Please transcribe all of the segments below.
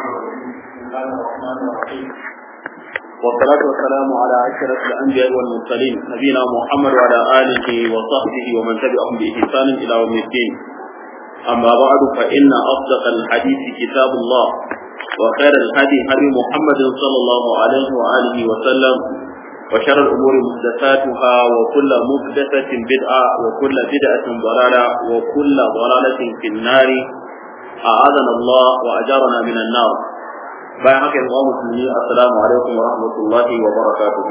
الله الرحمن الرحيم والصلاة والسلام على أشرف الأنبياء والمرسلين نبينا محمد وعلى آله وصحبه ومن تبعهم بإحسان إلى يوم الدين أما بعد فإن أصدق الحديث كتاب الله وخير الهدي هدي محمد صلى الله عليه وآله وسلم وشر الأمور محدثاتها وكل محدثة بدعة وكل بدعة ضلالة وكل ضلالة في النار أعاذنا الله وأجارنا من النار bayan haka yan musulmi assalamu alaikum wa rahmatullahi wa barakatuhu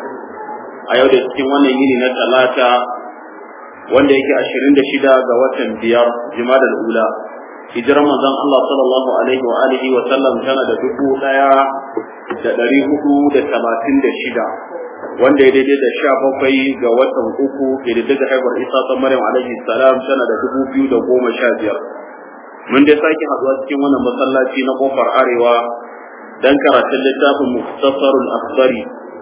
a yau da cikin wannan yini na talata wanda yake ashirin da shida ga watan biyar jimadal ula hijirar manzon Allah sallallahu alaihi wa alihi wa sallam tana da dubu daya da dari hudu da talatin da shida wanda ya daidai da sha bakwai ga watan uku daga haifar isa ta maryam alaihi salam tana da dubu biyu da goma sha biyar mun dai sake haduwa cikin wannan masallaci na kofar arewa dan karatun littafin muktasarul akhbari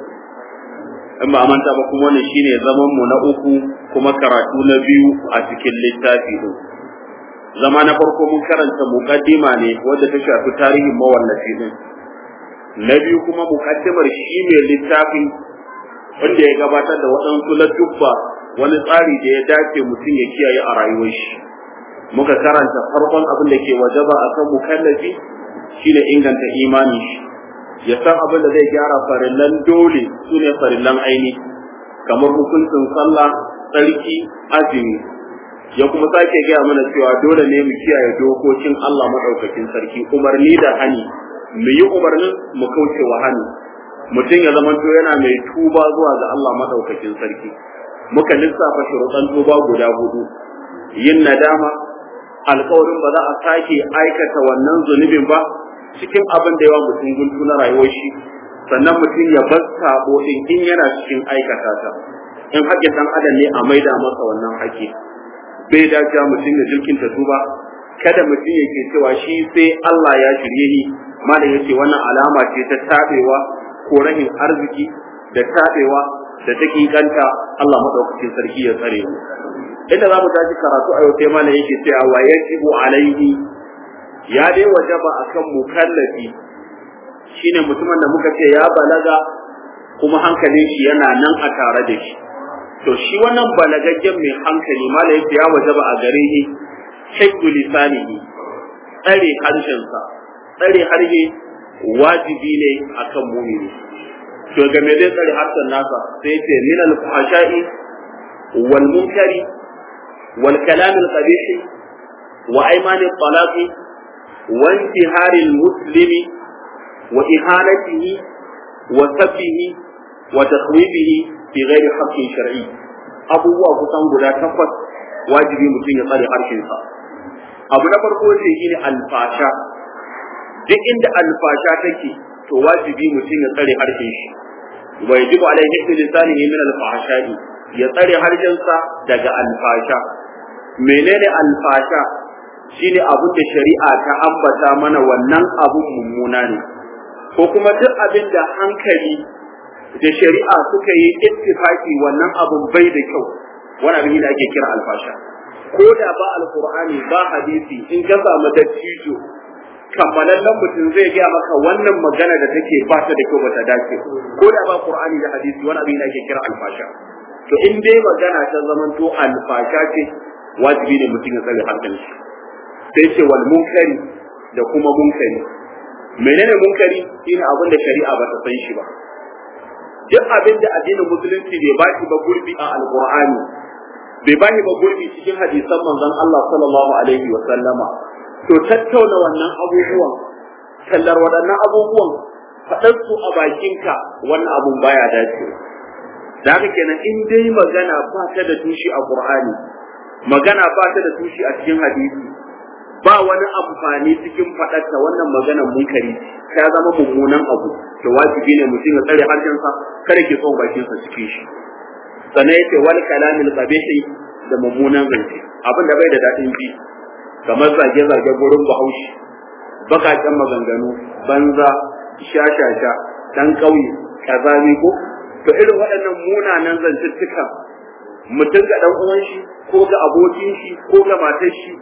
in ba manta ba kuma wannan shine zaman mu na uku kuma karatu na biyu a cikin littafi din zama na farko mun karanta muqaddima ne wanda ta shafi tarihin mawallafi din na biyu kuma muqaddimar shi ne littafin wanda ya gabatar da waɗansu ladubba wani tsari da ya dace mutum ya kiyaye a rayuwar shi muka karanta farkon abin da ke wajaba akan mukallafi shine inganta imani shi ya san abin da zai gyara farillan dole su ne farillan aini kamar hukuncin sallah tsarki azumi ya kuma sake gaya mana cewa dole ne mu kiyaye dokokin Allah maɗaukakin sarki umarni da hani mu yi umarnin mu kauce wa hani mutum ya zamanto yana mai tuba zuwa ga Allah maɗaukakin sarki muka lissafa shuruɗan tuba guda hudu yin nadama alkawarin ba za a sake aikata wannan zunubin ba cikin abin da yawa mutum guntu na rayuwar shi sannan mutum ya bar sabo din in yana cikin aikata ta in haƙƙin dan adam ne a maida masa wannan haƙƙi bai dace mutum ya jirkin ta tuba kada mutum yake cewa shi sai Allah ya shirye ni malam yace wannan alama ce ta tabewa ko rahin arziki da tabewa da dakikanta Allah madaukakin sarki ya tsare mu inda za mu tashi karatu a yau sai mana yake cewa wa yajibu alaihi ya dai wajaba akan mukallafi shine mutumin da muka ce ya balaga kuma hankalin shi yana nan a tare da shi to shi wannan balagaggen mai hankali mala yake ya wajaba a gare shi shakku lisanihi tsare harshensa tsare harshe wajibi ne akan mumini to ga me zai tsare harshen nasa sai ce min al-fahsha'i wal munkari والكلام القبيح وأيمان الطلاق وانتهار المسلم وإهانته وسبه وتخويبه في غير حق شرعي abubuwa kusan guda takwas wajibi mutum ya tsare harshensa abu na farko ce shi ne alfasha duk inda alfasha take to wajibi mutum ya tsare harshen shi wa yajibu alaihi lisanihi min alfahshai ya tsare harshensa daga alfasha menene alfasha shine abin da shari'a ta ambata mana wannan abun mummuna ne ko kuma duk abin da hankali da shari'a suka yi ittifaki wannan abun bai da kyau wani abin da ake kira alfasha ko da ba alqur'ani ba hadisi in ka samu dattijo kammalallen mutum zai gaya maka wannan magana da take ba ta da kyau ba ta dace ko da ba qur'ani da hadisi wani abin da ake kira alfasha to in dai magana ta zamanto alfasha ce wajibi ne mutum ya tsare hankalin shi sai ce wal munkari da kuma munkari menene munkari shine abin da shari'a ba ta san shi ba duk abin da addinin musulunci bai ba shi ba gurbi a alqur'ani bai ba shi ba gurbi cikin hadisan manzon Allah sallallahu alaihi wa sallama to tattauna wannan abubuwan tallar waɗannan abubuwan faɗar su a bakinka wannan abun baya dace da haka kenan in dai magana ba ta da tushe a qur'ani magana ba ta da tushe a cikin hadisi ba wani amfani cikin faɗarta wannan magana munkari ta zama mummunan abu to wajibi ne mutum ya tsare harshensa kada ke son bakinsa cikin shi sannan yace wal kalamil qabihi da mummunan zance abin da bai da daɗin ji kamar zage zage gurin bahaushe bakaken maganganu banza shashasha dan ƙauye kazami ko to irin waɗannan munanan zantuttukan mutum ga dan uwan shi ko ga abokin shi ko ga matar shi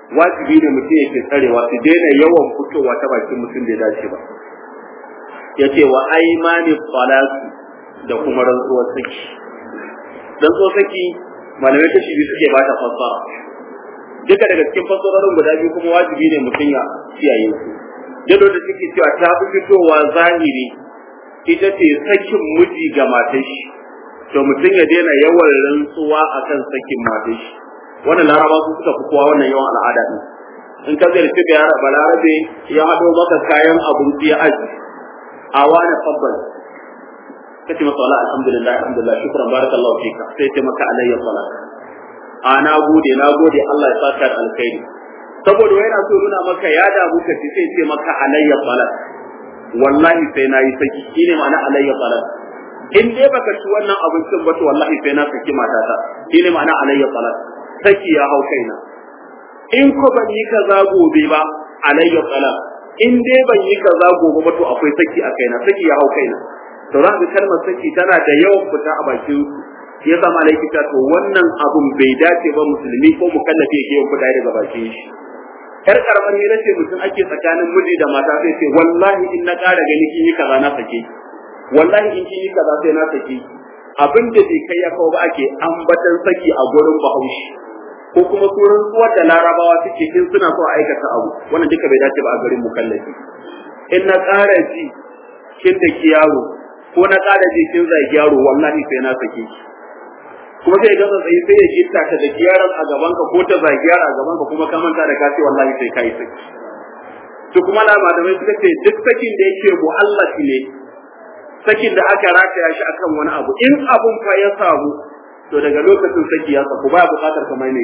wajibi ne mutum yake tsarewa su daina yawan fitowa ta bakin mutum da ya dace ba yace wa aimani salatu da kuma rantsuwar saki rantsuwar saki malamai ta shi suke ba ta fassara duka daga cikin fassarorin guda biyu kuma wajibi ne mutum ya kiyaye su yadda da suke cewa ta fi fitowa zahiri ita ce sakin miji ga matar shi to mutum ya daina yawan rantsuwa akan sakin matar shi wannan laraba su suka fi kowa wannan yawan al'ada din in ka zai da yara balarabe ya haɗo maka kayan abinci ya aji a wani fabbal kace masa wala alhamdulillah alhamdulillah shukran barakallahu fika sai ce maka alayya salat a na gode na gode Allah ya saka da alkhairi saboda wai yana so nuna maka ya damu ka sai ce maka alayya salat wallahi sai na yi saki shine ma'ana alayya salat in dai baka ci wannan abincin ba to wallahi sai na saki matata shine ma'ana alayya salat saki ya hau kaina in ko ban yi kaza gobe ba alayya salat in dai ban yi kaza gobe ba to akwai saki a kaina saki ya hau kaina to za ka kalmar saki tana da yawan fita a bakin shi yasa malaiki ta to wannan abun bai dace ba musulmi ko mukallafi yake yawan fita daga bakin shi yar karamar hira ce mutum ake tsakanin miji da mata sai ce wallahi in na ƙara gani kin yi kaza na sake wallahi in kin yi kaza sai na sake abin da bai kai ya kawo ba ake ambatan saki a gurin bahaushe ko kuma suran tsuwar da larabawa suke in suna so a aikata abu wannan duka bai dace ba a garin mukallafi in na ƙara ji kin da ki yaro ko na ƙara ji kin zagi yaro wallahi sai na sake ki kuma sai ga tsaye sai ya gitta ta da yaron a gaban ka ko ta zagi yaron a gaban ka kuma ka manta da ka ce wallahi sai kai saki to kuma na malamai suka ce duk sakin da yake mu'allaki ne sakin da aka rataya shi akan wani abu in abun fa ya samu to daga lokacin saki ya saku ba buƙatar ka mai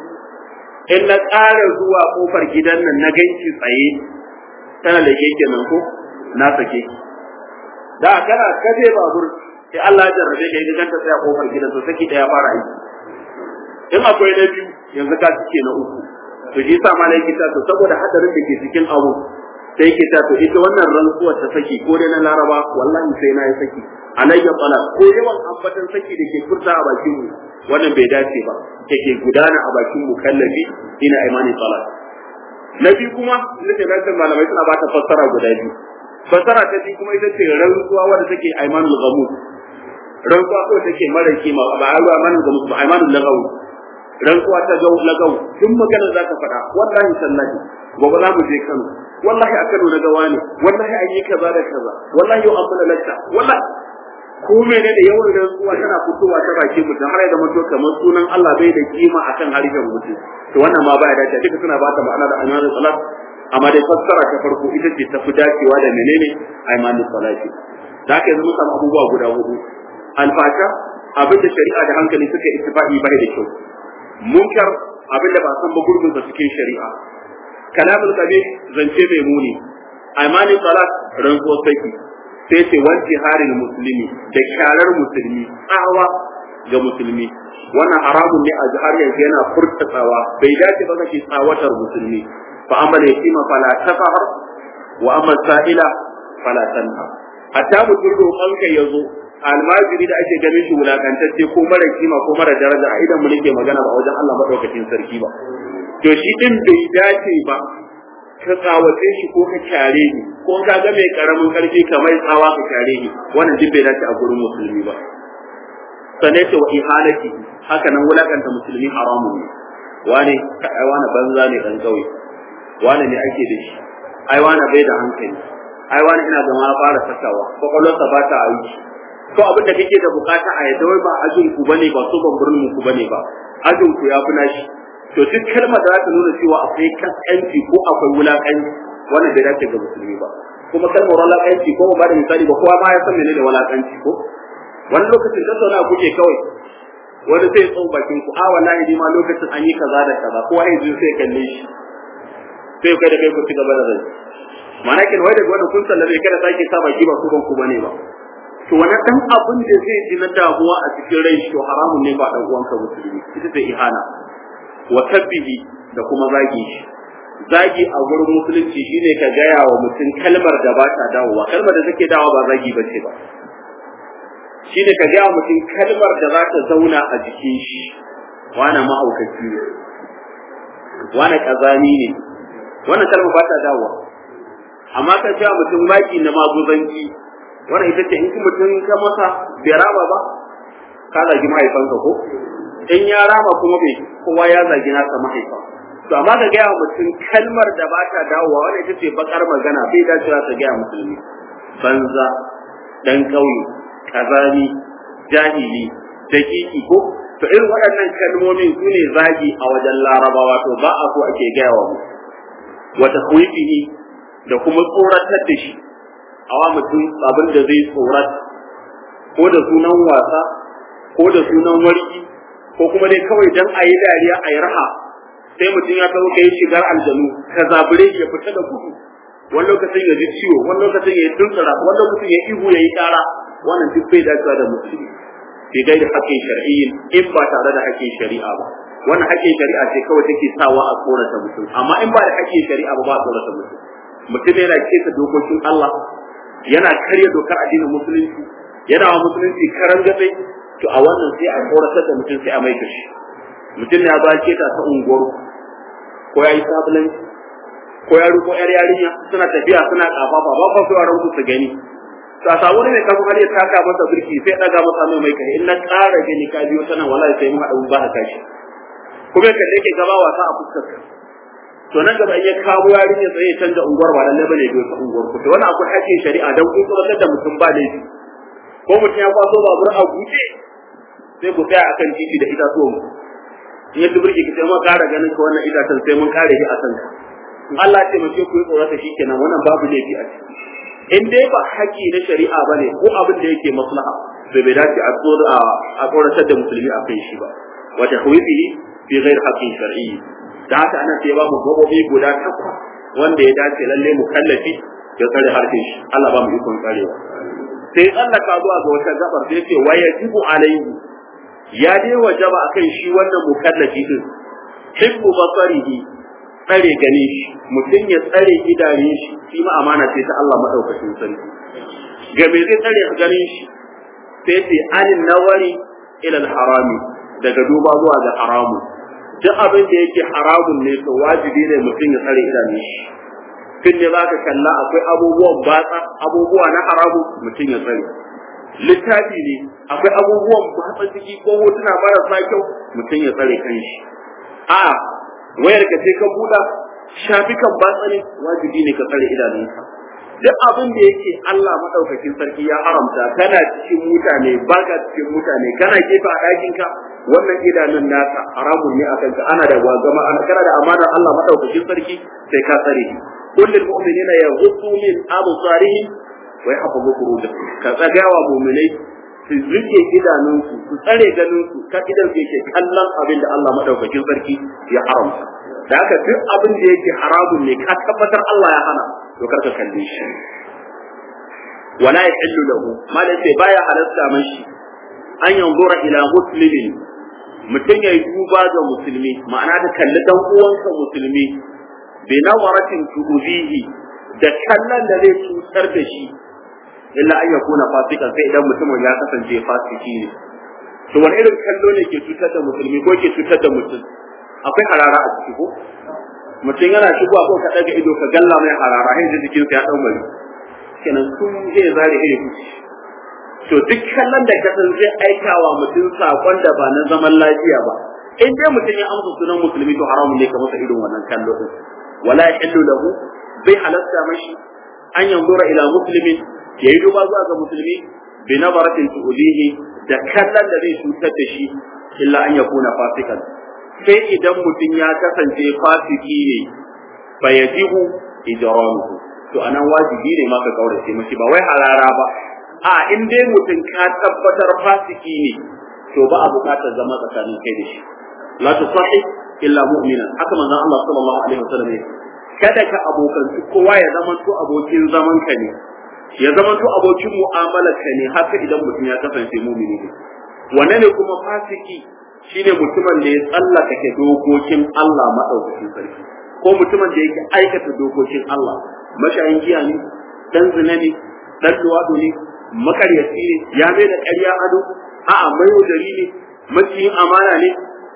in na ƙara zuwa kofar gidan nan na ganki tsaye tana da keke nan ko na sake ki da kana kaje babur sai Allah ya jarrabe ka idan ka tsaya kofar gidan to saki daya fara aiki in akwai na biyu yanzu ka cike na uku to shi yasa malaiki ta to saboda hadarin da ke cikin abu sai yake ta to ita wannan rantsuwar ta saki ko dai na laraba wallahi sai na yi saki alayya tsala ko yawan ambatan saki da ke furta a bakin mu wannan bai dace ba take gudana a bakin mu kallafi ina imani tsala na biyu kuma nake nan malamai suna ba ta fassara guda biyu fassara ta biyu kuma ita ce rantsuwa wadda take aimanul ghamud rantsuwa ko take mara kima ba a ruwa manin ghamud ba aimanul lagaw rantsuwa ta gau lagaw duk magana za ka faɗa wallahi sallahi gobe za mu je Kano wallahi a Kano na gawa ne wallahi an yi kaza da kaza wallahi yau an mana lacca wallahi ko mene da yawan rantsuwa tana fitowa ta bakin mutum har da mutum kamar sunan Allah bai da kima akan harshen mutum to wannan ma baya dace duka suna bata ma'ana da aimanul salat amma dai fassara ta farko ita ce ta fi dacewa da menene aimanul salati da haka yanzu mun samu abubuwa guda hudu alfasha abin da shari'a da hankali suka ittifaqi bai da kyau munkar abin da ba san ba gurbin sa cikin shari'a kalamul kabir zance mai muni aimanul salat rantsuwar saki sai ce wanti harin musulmi da kyarar musulmi tsawa ga musulmi wannan haramun ne a jihar yanzu yana furtatsawa bai dace ba kake tsawatar musulmi fa amma da yatima fala tafahar wa amma sa'ila fala tanha hatta mutum roƙon kai yazo almajiri da ake ganin shi wulakantacce ko mara kima ko mara daraja a idan mu nake magana ba wajen Allah madaukakin sarki ba to shi din bai dace ba ka tsawace shi ko ka kyare ni ko ka ga mai karamin karfi kamar tsawa ka kyare ni wannan duk bai dace a gurin musulmi ba sanai ce wa ihalati haka nan wulakanta musulmi haramun ne wane ka ai wani banza ne dan kauye wane ne ake da shi ai wane bai da hankali ai wani ina zama fara sakawa kwakwalwarsa ba ta aiki ko abin da kake da bukata a yadda wai ba ajin ku bane ba so ban birnin ku bane ba ajin ku ya fi nashi to duk kalmar da za ta nuna cewa akwai kaskanci ko akwai wulakanci wannan bai dace ga musulmi ba kuma kalmar wulakanci ko ba da misali ba kowa ma ya san menene wulakanci ko wani lokacin da sauna kuke kawai wani sai tsau bakin ku a wallahi ni ma lokacin an yi kaza da kaza kowa ya ji sai kalle shi sai kai da kai ku ci gaba da rai ma'ana kin wai daga wannan kun sallame kada sake sa baki ba ku ban ku bane ba to wani dan abin da zai ji na damuwa a cikin rai to haramun ne ba dan uwanka musulmi ita ce ihana wa tabbihi da kuma zagi shi zagi a gurin musulunci shine ka gaya wa mutum kalmar da ba ta dawowa kalmar da take dawowa ba zagi bace ba shine ka gaya wa mutum kalmar da za ta zauna a jikin shi wani mahaukaci ne wani kazani ne wannan kalma ba ta dawowa amma ka cewa mutum maki na maguzanci wannan ita ce in mutum ka masa bai rama ba ka zagi mahaifanka ko in ya rama kuma bai kowa ya zagi nasa mahaifa to amma ka gaya mutum kalmar da ba ta dawowa wannan ita ce bakar magana bai dacewa ka gaya musulmi banza dan kauye kazani jahili dakiki ko to irin waɗannan kalmomin su ne zagi a wajen larabawa to ba a so ake gaya wa mutum wa takhwifihi da kuma tsoratar da shi awa mutum abin da zai tsorat ko da sunan wasa ko da sunan warki ko kuma dai kawai dan a yi dariya a yi raha sai mutum ya kawo kai shigar aljanu ka zabure ya fita da gudu wani lokacin ya ji ciwo wani lokacin ya yi tuntsura wani lokacin ya ihu ya yi kara wannan duk bai dacewa da musulmi fi gairi haƙƙin shar'iyyin in ba tare da haƙƙin shari'a ba wannan haƙƙin shari'a ce kawai take sawa a tsorata mutum amma in ba da haƙƙin shari'a ba ba a tsorata mutum mutum yana kesa dokokin Allah yana karya dokar addinin musulunci yana wa musulunci karan gabe to a wannan sai a tsoratar da mutum sai a mai kashi mutum ya ba keta ta unguwar ko ya yi sabulanci ko ya ruko yar yarinya suna tafiya suna kafafa ba fa yaran su su gani to a samu ne kafin har ya taka masa birki sai daga masa mai mai kai in na ƙara gani ka biyo tana wallahi sai mun haɗu ba ka kashi kuma ka ke gaba wasa a fuskar ka to nan gaba in ya kawo yarinya sai ya canza unguwar ba lalle bane biyo ta unguwar ku to wannan akwai hakkin shari'a dan kun tsoratar da mutum ba laifi ko mutum ya kwaso babur a guje sai ku tsaya akan titi da itatuwan in ya tubirki ki sai ma ƙara ganin ka wannan itacen sai mun kare shi a kanka Allah ce mace ku yi tsorata shi kenan wannan babu laifi a ciki in dai ba haƙi na shari'a bane ko abin da yake maslaha bai bai dace a tsoratar da musulmi a kan shi ba wa tahwifihi fi ghair haqqin shar'i da haka ana sai ba mu gabobi guda takwas wanda ya dace lalle mu kallafi ya tsare harshen shi Allah ba mu ikon tsarewa sai tsallaka zuwa ga wata gabar sai ce wa yajibu alaihi ya dai wajaba akan shi wannan mukallafi din hibbu basarihi tsare ganin shi mutum ya tsare idanun shi shi ma amana ce ta Allah madaukakin sarki ga me zai tsare ganin shi sai ce anin nawari ila harami daga duba zuwa ga haramu duk abin da yake haramun ne to wajibi ne mutum ya tsare idanun shi tun ne za ka kalla akwai abubuwan batsa abubuwa na haramu mutum ya tsare littafi ne akwai abubuwan batsa ciki ko hotuna marasa kyau mutum ya tsare kanshi a wayar ka ce ka buɗa shafikan batsa ne wajibi ne ka tsare idanunka duk abin da yake Allah madaukakin sarki ya haramta kana cikin mutane baka cikin mutane kana gefe a ɗakin ka wannan idanun naka haramun ne akan ka ana da wagama ana kana da amanar Allah madaukakin sarki sai ka tsare kullul mu'minina yaghuddu min absarihim wa yahfazu furujahum ka tsagawa mu'minai su rike idanunsu su tsare ganinsu ka idan su yake kallon abin da Allah madaukakin sarki ya haramta da haka duk abin da yake haramun ne ka tabbatar Allah ya hana to kar ka kalle shi wala yahillu lahu malai sai baya halatta mashi an yanzura ila muslimin mutum ya yi duba ga musulmi ma'ana da kalli dan uwansa musulmi bi nawaratin tuuzihi da kallon da zai cutar da shi illa an yakuna fasikan sai idan mutumin ya kasance fasiki ne to wani irin kallo ne ke cutar da musulmi ko ke cutar da mutum akwai harara a ciki ko mutum yana shigowa ko ka daga ido ka galla mai harara hin jikin sa ya dau mai kenan sun zai zare iri kuci to duk kallon da kasan zai aikawa mutum sakon da ba na zaman lafiya ba in dai mutum ya amsa sunan musulmi to haramun ne ka masa irin wannan kallo din wala yahillu lahu bai halatta mashi an yanzura ila muslimin yayi duba zuwa ga musulmi bi nazaratin tu'dihi da kallon da zai cutar da shi illa an yakuna fasikan sai idan mutum ya kasance fasiki ne fa yajibu ijramuhu to anan wajibi ne ma ka kaurace mashi ba wai harara ba a in dai mutum ka tabbatar fasiki ne to ba a buƙatar zama tsakanin kai da shi la tusahib illa mu'mina haka manzon Allah sallallahu alaihi wasallam kada ka abokanci kowa ya zama to abokin zaman ka ne ya zama to abokin mu'amalar ka ne haka idan mutum ya kasance mu'mini ne wanne ne kuma fasiki shine mutumin da ya tsallaka ke dokokin Allah madaukakin sarki ko mutumin da yake aikata dokokin Allah mashayin giya ne dan zina ne dan luwado ne makaryaci ne ya mai da ƙarya ado a'a mayaudari ne maciyin amana ne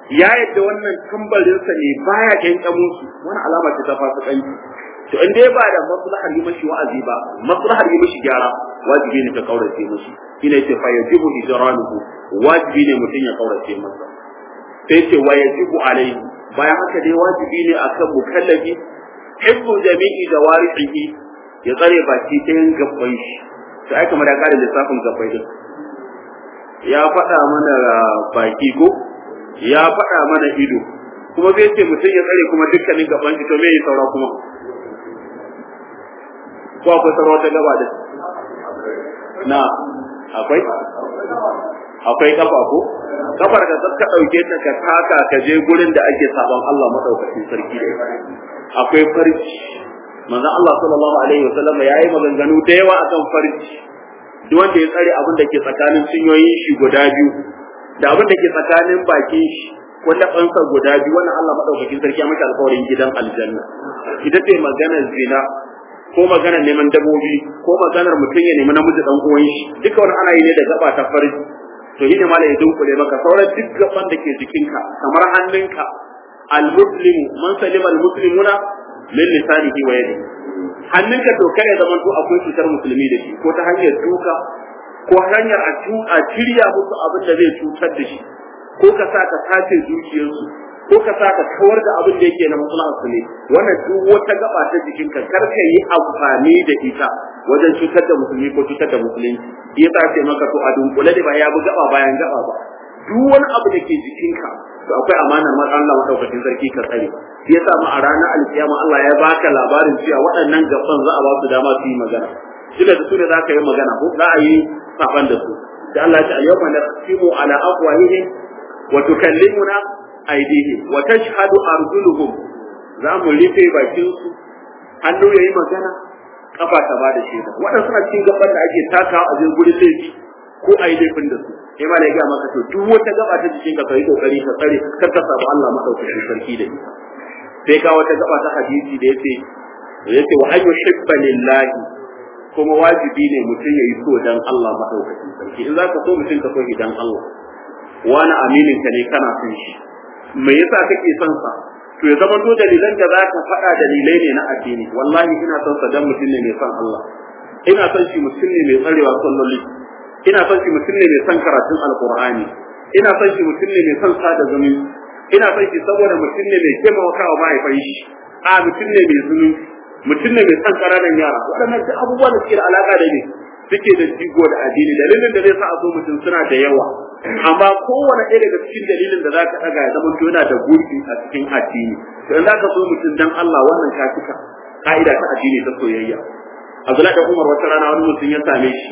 ya yadda wannan tambarinsa ne baya kyankyamin su wani alama ce ta fasikanci to in dai ba da maslahar yi mashi wa'azi ba maslahar yi mashi gyara wajibi ne ka kaurace mashi ina ce fa yajibu hijranuhu wajibi ne mutum ya kaurace masa sai ce wa yajibu alaihi bayan haka dai wajibi ne akan mukallafi hibbu jami'i jawarihi ya tsare baki ɗayan gabban shi sai ai kamar ya kare lissafin gabbai din ya faɗa mana baki ko ya faɗa mana ido kuma zai ce mutum ya tsare kuma dukkanin gaban shi to me ya saura kuma ko akwai saura wata gaba da na akwai akwai kafa ko kafar ka ka dauke ta ka taka ka je gurin da ake saban Allah madaukakin sarki da akwai farji manzon Allah sallallahu alaihi wasallam yayi maganganu da yawa akan farji duk wanda ya tsare abin da ke tsakanin cinyoyin shi guda biyu da abin da ke tsakanin bakin shi ko tabansa guda biyu wannan Allah madaukakin sarki ya maka alƙawarin gidan aljanna ita ce maganar zina ko maganar neman dabobi ko maganar mutum ya nemi namiji dan uwan shi duka wani ana yi ne da gaba ta farji to shi ne malai ya dunkule maka sauran duk gaban da ke jikinka kamar hannunka al-muslimu man salima al-muslimuna min lisanihi wa yadihi hannunka to kai ya zama to akwai cutar musulmi da shi ko ta hanyar duka ko hanyar a a shirya musu abin da zai cutar da shi ko ka sa ka sace zuciyarsu ko ka sa ka kawar da abin da yake na maslahar su ne wannan duk wata gaba ta jikinka kar ka yi amfani da ita wajen cutar da musulmi ko cutar da musulunci ya sa ce maka to a dunkule da ba ya bi gaba bayan gaba ba duk wani abu da ke jikinka to akwai amanar man Allah madaukakin sarki ka tsare ya sa mu a ranar alkiyama Allah ya baka labarin cewa waɗannan gaban za a ba su dama su yi magana shi da su ne za ka yi magana ko za a yi saban da su da Allah ya ce ayyuma naqsimu ala afwahihim wa tukallimuna aydihim wa tashhadu arjuluhum za mu rufe bakin su hannu yayi magana kafa ta ba da shaida waɗansu suna cikin gaban da ake takawa a jirgin gurin laifi ko a yi laifin da su sai ma da ya maka to duk wata gaba ta jikin ka kai kokari ka tsare kar ka samu Allah madaukakin sarki da ita sai ka wata gaba ta hadisi da yace yace wa ayyu hibba lillahi kuma wajibi ne mutum ya yi so dan Allah madaukakin sarki in zaka so mutum ka so shi dan Allah wani aminin ka ne kana son shi me yasa kake son sa to ya zama to dalilan da zaka faɗa dalilai ne na addini wallahi ina son sa dan mutum ne mai son Allah ina son shi mutum ne mai tsarewa salloli ina son shi mutum ne mai son karatun alqur'ani ina son shi mutum ne mai son sada zumunci ina son shi saboda mutum ne mai taimakawa mahaifan shi a mutum ne mai zumunci mutum ne mai son ƙananan yara waɗannan duk abubuwan da suke da alaƙa da ne suke da jigo da addini dalilin da zai sa a so mutum suna da yawa amma kowane ɗaya daga cikin dalilin da zaka ɗaga ya zama yana da gurbi a cikin addini to in zaka so mutum dan Allah wannan ka cika ka'ida ta addini ta soyayya Abdullahi da Umar wata rana wani mutum ya same shi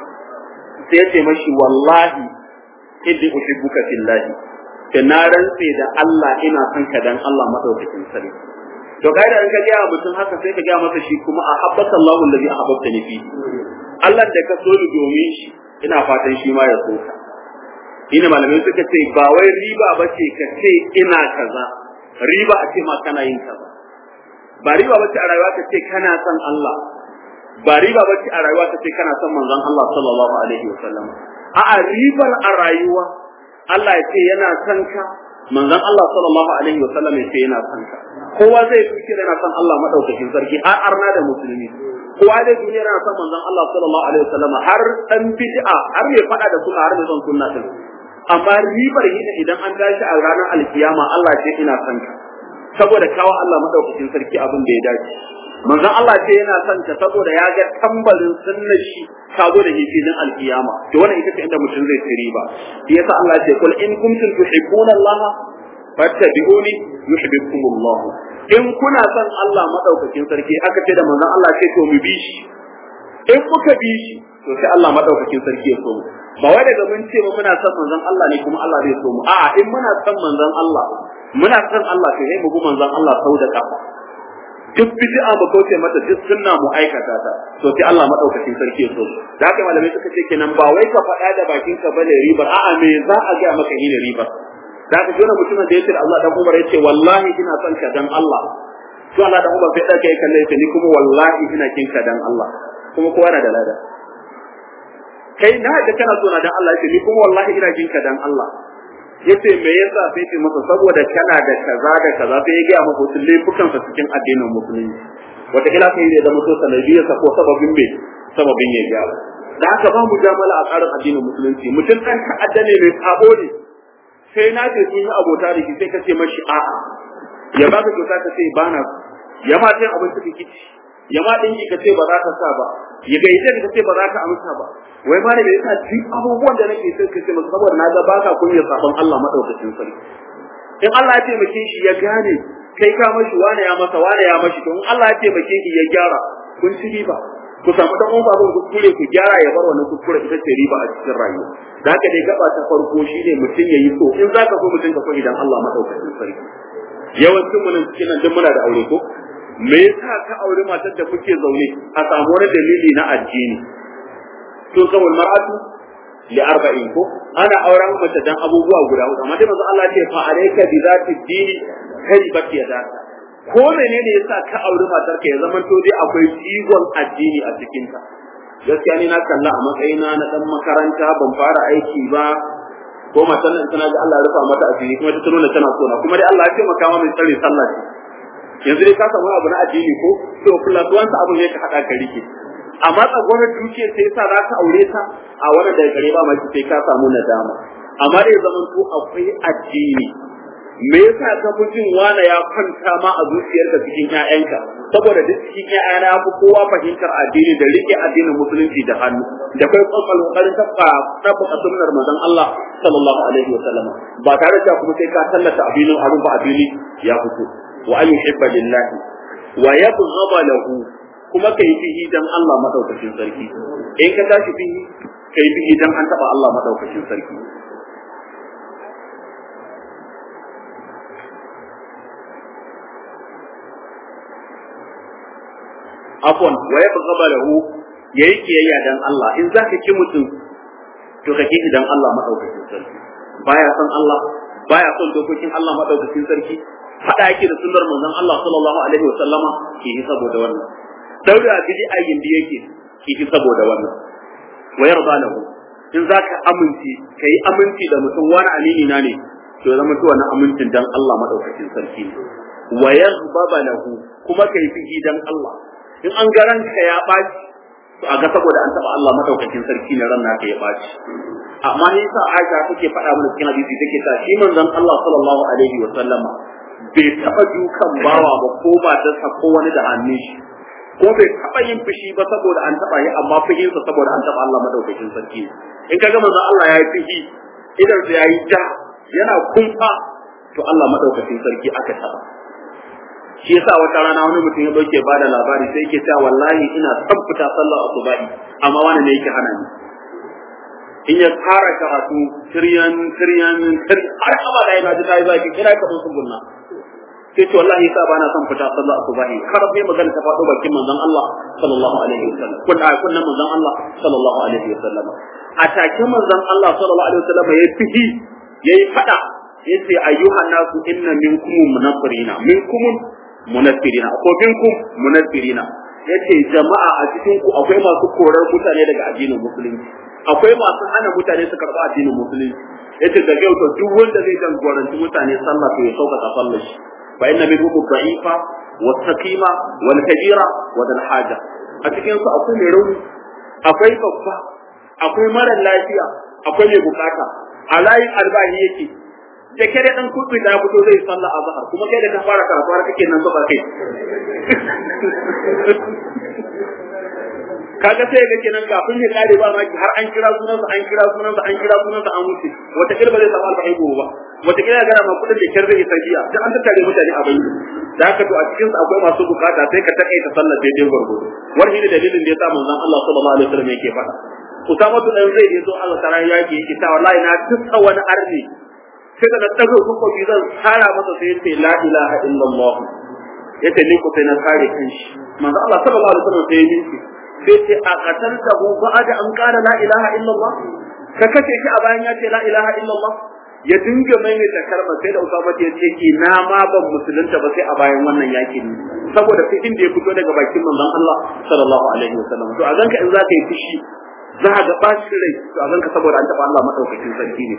sai ya ce mashi wallahi inni uhibbuka fillahi da na rantse da Allah ina son ka dan Allah madaukakin sarki to kaida in ka gaya mutum haka sai ka gaya masa shi kuma a habbata Allahu allazi ahabbtani fi Allah da ka so ni domin shi ina fatan shi ma ya so ka ina malamai suka ce ba wai riba bace ka ce ina kaza riba a ce ma kana yin kaza ba riba bace a rayuwa ka ce kana son Allah ba riba bace a rayuwa ka ce kana son manzon Allah sallallahu alaihi wasallam a'a ribar a rayuwa Allah ya ce yana son ka manzon Allah sallallahu alaihi wasallam ya ce yana son ka kowa zai fi yana son Allah madaukakin sarki har arna da musulmi kowa da duniya yana son manzon Allah sallallahu alaihi wasallam har dan bid'a har mai fada da sunna har mai son sunna din amma ribar yin idan an tashi a ranar alkiyama Allah ce ina son ka saboda kawo Allah madaukakin sarki abin da ya dace manzon Allah ce yana son ka saboda ya ga tambarin sunnar shi ka zo da hifinin alkiyama to wannan ita ce inda mutum zai ci riba yasa Allah ce kul in kuntum tuhibbuna Allah fattabi'uni yuhibbukum Allah in kuna son Allah madaukakin sarki aka ce da manzon Allah ce to mu bi shi in kuka bi shi to sai Allah madaukakin sarki ya so mu ba wai daga mun ce mu muna son manzon Allah ne kuma Allah zai so mu a'a in muna son manzon Allah muna son Allah to sai mu bi manzon Allah sau da kafa duk bid'a mu kauce mata duk sunna mu aikata ta to sai Allah madaukakin sarki ya so da haka malamai suka ce kenan ba wai ka faɗa da bakin ka bane ribar a'a me za a ga maka yi da ribar da haka jona mutumin da yace Allah dan Umar yace wallahi ina son ka dan Allah to Allah dan Umar sai da kai kalle ni kuma wallahi ina kin ka dan Allah kuma kowa na da lada kai na da kana so na dan Allah yace ni kuma wallahi ina kin ka dan Allah yace me yasa sai ce masa saboda kana da kaza da kaza sai ya gaya masa wasu laifukansa cikin addinin musulunci wataƙila sai ya zama to sanadiyarsa ko sababin me sababin ya gyara da haka ba mu jamala a tsarin addinin musulunci mutum ɗan ta'adda ne mai sabo ne sai na ce sun yi abota da shi sai ka ce mashi a'a ya ba ka kyauta ka ce ba na ya ma sai abin suka kici ya ma ɗinki ka ce ba za ka sa ba ya gaishe ka ce ba za ka amsa ba wai ma da me yasa duk abubuwan da nake sai ka ce masa saboda na ga baka kunya sabon Allah madaukakin sarki in Allah ya taimake shi ya gane kai ka mashi wane ya masa wane ya mashi to in Allah ya taimake shi ya gyara kun ci riba ku samu dan uwan babun kuskure ku gyara ya bar wannan kuskure ita ce riba a cikin rayuwa da haka dai gaba ta farko shine mutum ya yi so in zaka so mutum ka so idan Allah madaukakin sarki yawancin mu nan cikin nan duk muna da aure ko me yasa ka aure matar da kuke zaune a samu wani dalili na addini to kawai mar'atu li arba'in ko ana auren mace dan abubuwa guda hudu amma dai manzo Allah ya ce fa alayka bi zati dini karibat yadaka ko menene yasa ka aure matar ka ya zaman to dai akwai jigon addini a cikin ta gaskiya ni na kalla a matsayina na dan makaranta ban fara aiki ba ko matan nan tana ga Allah ya rufa mata asiri kuma ta nuna tana so na kuma dai Allah ya taimaka ma mai tsare sallah yanzu dai ka samu abu na addini ko to plus wanda abu ne ka hada ka rike amma tsagwarar duke sai sa za ka aure ta a wannan daga gare ba maki sai ka samu nadama amma dai zaman to akwai addini me yasa ka fi jin wani ya kwanta ma a zuciyarka cikin ƴaƴanka saboda duk cikin ƴaƴana ya fi kowa fahimtar addini da rike addinin musulunci da hannu da kai kwakwal kokarin tabba tabbata sunnar manzon Allah sallallahu alaihi wa sallam ba tare da kuma sai ka tallata abinin abin ba abini ya fito wa an yuhibba lillahi wa yabghaba lahu kuma kai fihi dan Allah madaukakin sarki in ka tashi fihi kai fihi dan an taba Allah madaukakin sarki afwan wa yabghaba lahu yayi kiyayya dan Allah in zaka ki mutum to ka kishi dan Allah madaukakin sarki baya son Allah baya son dokokin Allah madaukakin sarki hada yake da sunnar manzon Allah sallallahu alaihi wa sallama ki yi saboda wannan daura bidi ayin da yake ki yi saboda wannan wa yarda lahu in zaka aminci kai aminci da mutum wani amini na ne to zama to wannan amincin dan Allah madaukakin sarki ne wa yaghbaba lahu kuma kai fihi dan Allah in an ga ranka ya baci to a ga saboda an taba Allah madaukakin sarki ne ran naka ya baci amma ni sa Aisha take faɗa mana cikin hadisi take ta shi manzon Allah sallallahu alaihi wa sallama bai taba dukan bawa ba ko ba ta ko wani da hannun shi ko bai taba yin fushi ba saboda an taba yi amma fushinsa saboda an taba Allah madaukakin sarki in kaga manzon Allah ya yi fushi idan ya yi ja yana kumfa to Allah madaukakin sarki aka taba shi yasa wata rana wani mutum ya dauke bada labari sai yake cewa wallahi ina son fita sallar asubahi amma wani ne yake hana ni in ya fara karatu tiryan tiryan har abada ya gaji tayi zaki kira ka sun gunna sai ce wallahi yasa bana son fita sallar asubahi har sai magana ta faɗo bakin manzon Allah sallallahu alaihi wasallam kun a kunnan manzon Allah sallallahu alaihi wasallam a take manzon Allah sallallahu alaihi wasallam ya fihi yayi fada yace ayyuhan nasu inna minkum munaffirina minkum munaffirina ko minkum munaffirina yace jama'a a cikin ku akwai masu korar mutane daga addinin musulunci akwai masu hana mutane su karɓa addinin musulunci yace da yau to duk wanda zai jagoranci mutane sallah to ya sauka sallar shi fa inna minhum dha'ifa wa saqima wal kabira wa dal haja a cikin su akwai mai rauni akwai babba akwai mara lafiya akwai mai bukata a layin albahi yake da ke da dan kuɗi da fito zai sallah a zahar kuma kai da ka fara karatu har kake nan zuba kai kaga sai ga kenan kafin ya kare ba ma har an kira sunansa an kira sunansa an kira sunansa an wuce wata kirba zai samu alfahi gobe ba wata kira ga ma kudin da kyar zai isa jiya duk an tattare mutane a bayyana da haka to a cikin su akwai masu bukata sai ka takaita sallar daidai gwargwado wani ne dalilin da ya sa manzon Allah sallallahu alaihi wasallam yake faɗa Usama tu dan zai yi so Allah tara yaki yake ta wallahi na tuka wani arni sai da dago kuka bi zan tsara masa sai yace la ilaha illallah yace ni ko sai na kare kanshi manzo Allah sallallahu alaihi wasallam sai yi sai ce a qatalta hu ba'da an qala la ilaha illallah ka kace shi a bayan ya ce la ilaha illallah ya dinga maimaita kalmar sai da Usama ya ce ina ma ban musulunta ba sai a bayan wannan yakin saboda fitin da ya fito daga bakin manzon Allah sallallahu alaihi wasallam to a ganka in zaka yi fushi za ga bacin rai to a ganka saboda an taba Allah madaukakin sarki ne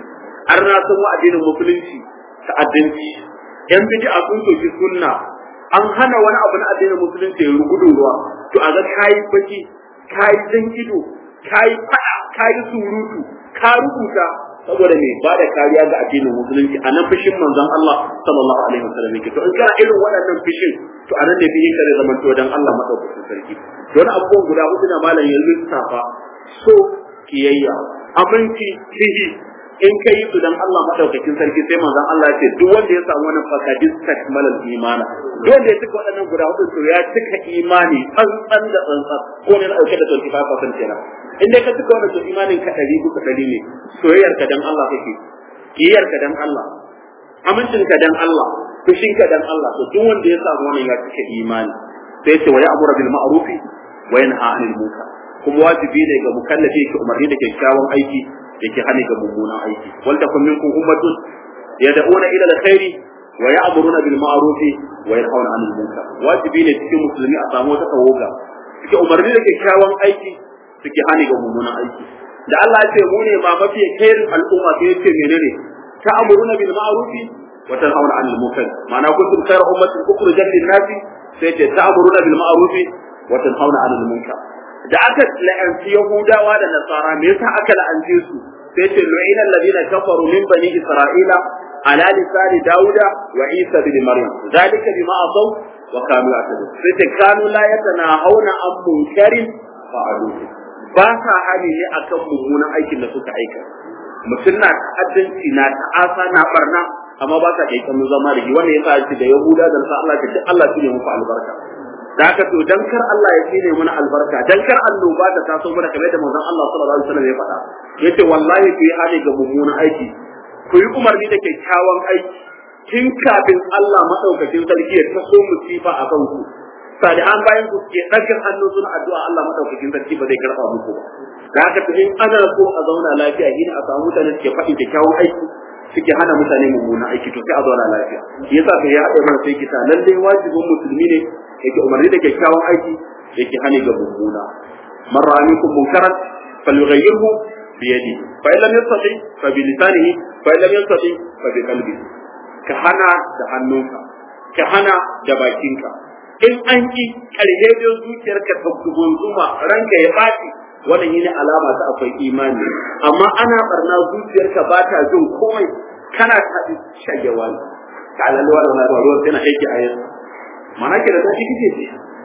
har na san wa addinin musulunci ta'addanci yan bid'a sun soki sunna an hana wani abu na addinin musulunci ya rugudu ruwa to a ga kayi baki kayi jan ido kayi fada kayi surutu ka rubuta saboda me ba da kariya ga addinin musulunci a nan fushin manzon Allah sallallahu alaihi wasallam yake to in kana irin waɗannan fushin to a nan ne fiye kare zaman to dan Allah madaukakin sarki don abubuwan guda hudu na malam ya lissafa so kiyayya aminci kihi in ka yi su dan Allah madaukakin sarki sai manzon Allah ya ce duk wanda ya samu wannan fakadis takmalal imana duk wanda ya cika waɗannan guda hudu to ya cika imani tsantsan da tsantsan ko ne na dauke da 25% kenan in dai ka cika wannan to imanin ka ɗari bisa ɗari ne soyayyar ka dan Allah kake kiyayyar ka dan Allah amincin ka dan Allah fushin ka dan Allah to duk wanda ya samu wannan ya cika imani sai ce wa ya'muru bil ma'rufi wa yanha 'anil munkar kuma wajibi ne ga mukallafi ke umarni da kyakkyawan aiki yake hana ga mummunan aiki wal takum minkum ummatun yad'una ila alkhairi wa ya'muruna bil ma'rufi wa yanhauna 'anil munkar wajibi ne cikin musulmi a samu wata tawaga suke umarni da kyakkyawan aiki suke hana ga mummunan aiki da Allah ya ce mu ne ma mafi khairin al'umma sai yace menene ta'muruna bil ma'rufi wa tanhauna 'anil munkar ma'ana kuntum khayra ummatin ukhrijat lin-nasi sai ce ta'muruna bil ma'rufi wa tanhauna 'anil munkar da aka la'anci Yahudawa da Nasara me yasa aka la'ance su sai ce lu'ina alladhina kafaru min bani Isra'ila ala lisani Dawuda wa Isa bin Maryam zalika bima asaw wa kanu ya'tadun sai ce kanu la yatanahawna an munkarin fa'alu ba sa hali ne akan mummunan aikin da suka aika mutum na ta'addanci na ta'asa na barna amma ba sa kai kanu zama da shi wannan yasa shi da Yahuda da Allah ta ce Allah ya muku albarka da haka to dan kar Allah ya tsine mana albarka dan kar annoba ta taso mana kamar da manzon Allah sallallahu alaihi wasallam ya faɗa yace wallahi ku yi hali ga mummunan aiki ku yi umarni da kyakkyawan aiki tun kafin Allah madaukakin sarki ya taso musifa a kanku salihan bayan ku ke ɗaga hannu suna addu'a Allah madaukakin sarki ba zai karɓa muku ba da haka to in ana so a zauna lafiya shi a samu mutane suke faɗin kyakkyawan aiki suke hana mutane mummunan aiki to sai a zauna lafiya yasa kai ya haɗa mana sai kita lallai wajibin musulmi ne yake umarni da kyakkyawan aiki yake hani ga mummuna man ra'a minkum munkaran falyughayyirhu bi yadi fa in lam yastati fa bi lisanihi fa in lam yastati fa bi qalbi ka hana da hannunka ka hana da bakinka in an ki karhe da zuciyarka ta gunzuma ranka ya baci wannan yine alama ta akwai imani amma ana barna zuciyarka ba ta jin komai kana ta shagewa ka alalwa da ruwa tana aiki a yanzu mana ke da zafi kike ce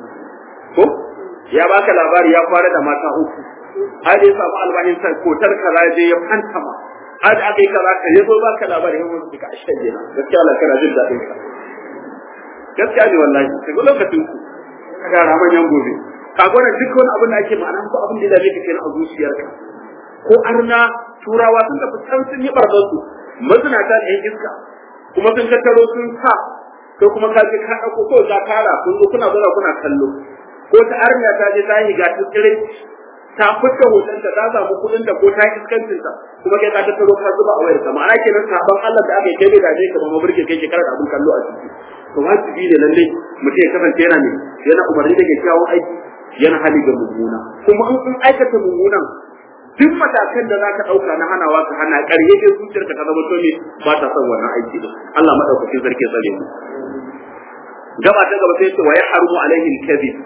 ko ya baka labari ya fara da mata uku har ya samu albahin sa kotar kaza je ya fanta ma har aka yi kaza ka yazo baka labari ya mutu ka ashe na gaskiya Allah kana jin dadin ka gaskiya ne wallahi sai lokacin ku kaga raman yan gobe ka gona duk wani abin da ake ma'ana ko abin da zai kake a zuciyarka ko arna turawa sun tafi can sun yi barzan su mazinata da yan iska kuma sun tattaro sun sa ko kuma ka je ka dauko ko ta kara kun zo kuna zuwa kuna kallo ko ta arnya ta je ta yi ga tsire ta fita hoton ta ta samu kudin da ko ta iskancin ta kuma kai ka ta taro ka zuba a wayar ka ma'ana kenan saban Allah da aka yi kai da je ka ba maburke kai shekara da abun kallo a ciki to wajibi ne lalle mutum ya kasance yana ne yana umarni da kyakkyawan aiki yana hali ga mummuna kuma in in aikata mummunan duk matakan da zaka dauka na hanawa ka hana ƙarye dai zuciyarka ta zama to ne ba ta son wannan aiki din Allah madaukakin sarki ya tsare mu gaba ta gaba sai ce wa yahrumu alaihi al-kadhib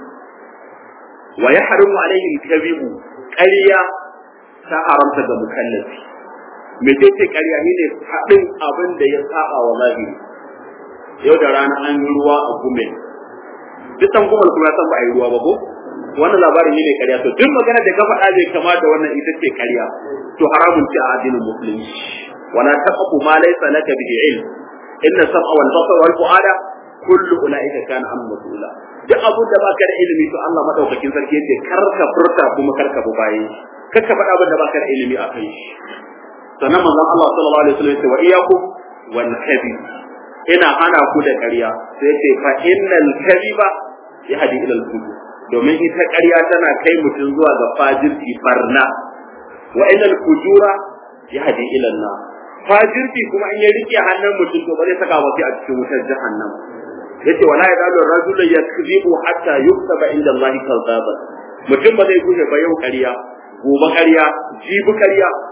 wa yahrumu alaihi al-kadhib ƙarya ta haramta ga mukallafi me ce ƙarya ne faɗin abin da ya saba wa zahiri yau da rana an yi ruwa a gume duk san kuma kuma san ba a yi ruwa ba ko wannan labarin ne ƙarya to duk magana da ka faɗa bai kama da wannan ita ce ƙarya to haramun ce a addinin musulunci wala taqfu ma laysa laka bihi ilm inna sam'a wal basara wal fu'ada kullu ulaika kana an mas'ula duk abun da baka da ilimi to Allah madaukakin sarki yace kar ka furta kuma kar ka baye kar ka faɗa abin da baka da ilimi a kai shi sannan manzon Allah sallallahu alaihi wasallam yace wa iyyakum wal kadhib ina hana ku da ƙarya sai yace fa innal kadhiba yahdi ila al fujur domin ita ƙarya tana kai mutum zuwa ga fajirci barna wa innal fujura yahdi ila an-nar fajirci kuma in ya rike hannun mutum to ba zai saka ba sai a cikin wutar jahannam yace wala yazalu rajulu yakzibu hatta yuktaba inda Allah kadhaban mutum ba zai guje ba yau ƙarya gobe ƙarya jibi ƙarya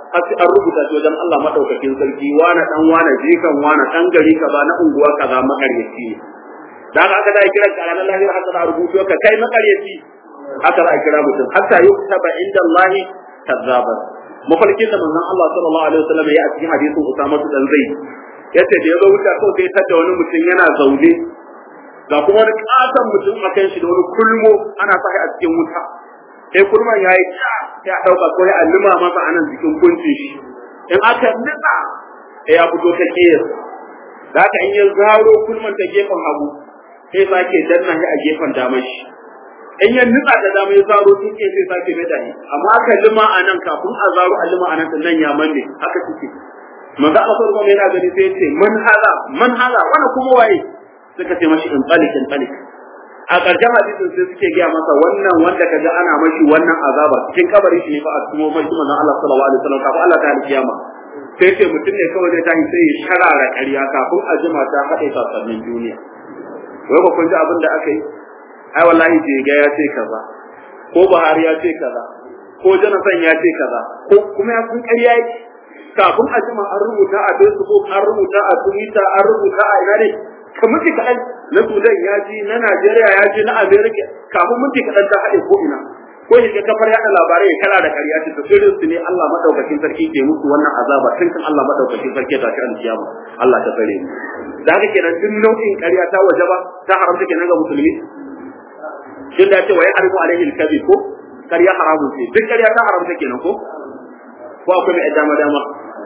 har sai an rubuta shi wajen Allah madaukakin sarki wani dan wani jikan wani dan gari kaza na unguwa kaza makaryaci ne da haka aka da kira ka ranar lahira haka za a rubuto ka kai makaryaci haka za a kira mutum hatta yuktaba inda Allah kazzaban mafarkin da manzon Allah sallallahu alaihi wasallam ya a cikin hadisin Usama dan Zaid yace da ya zo wuta kawai sai tada wani mutum yana zaune ga kuma wani katon mutum a kan shi da wani kulmo ana sa a cikin wuta sai kulman yayi ta ya dauka ko ya alluma masa anan cikin kuncin shi in aka nitsa ya fito ta kiyar da haka in ya zaro kulman ta gefen hagu sai sake danna shi a gefen damar shi in ya nutsa da dama ya zaro tun ke sai sake mai dani amma aka lima a nan kafin a zaro a lima a nan nan ya manne haka suke manzo Allah sallallahu alaihi wasallam yana sai ce man hala man hala wannan kuma waye suka ce mashi in talik in talik a ƙarshen hadisin sai suke gaya masa wannan wanda kaga ana mashi wannan azaba cikin kabarin shi ne fa a cikin mashi manzo Allah sallallahu alaihi wasallam kafin Allah ta kiyama sai ce mutum ne kawai zai tashi sai ya sharara ƙarya kafin a jima ta haɗe sasannin duniya wai ba kun ji abin da aka yi ai wallahi jega ya ce kaza ko Buhari ya ce kaza ko Jonathan ya ce kaza ko kuma ya sun ƙarya yake kafin a jima an rubuta a Facebook an rubuta a Twitter an rubuta a ina ne kamar ki kaɗan na Sudan ya ji na Najeriya ya ji na America kafin minti kaɗan ta haɗe ko ina ko ya ga kafar yaɗa labarai ya kala da ƙarya ta tafsirin su ne Allah madaukakin sarki ke musu wannan azaba tun kan Allah madaukakin sarki ta shi alkiyama Allah ta tsare mu da haka kenan duk nau'in ƙarya ta wajaba ta haramta kenan ga musulmi tun da ce wa ya harimu alaihi alkazi ko ƙarya haramun ce duk ƙarya ta haramta kenan ko ko akwai mai dama dama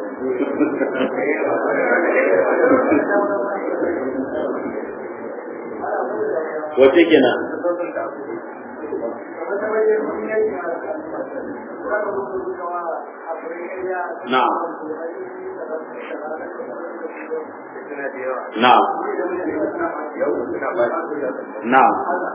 wace kenan na'am na'am na'am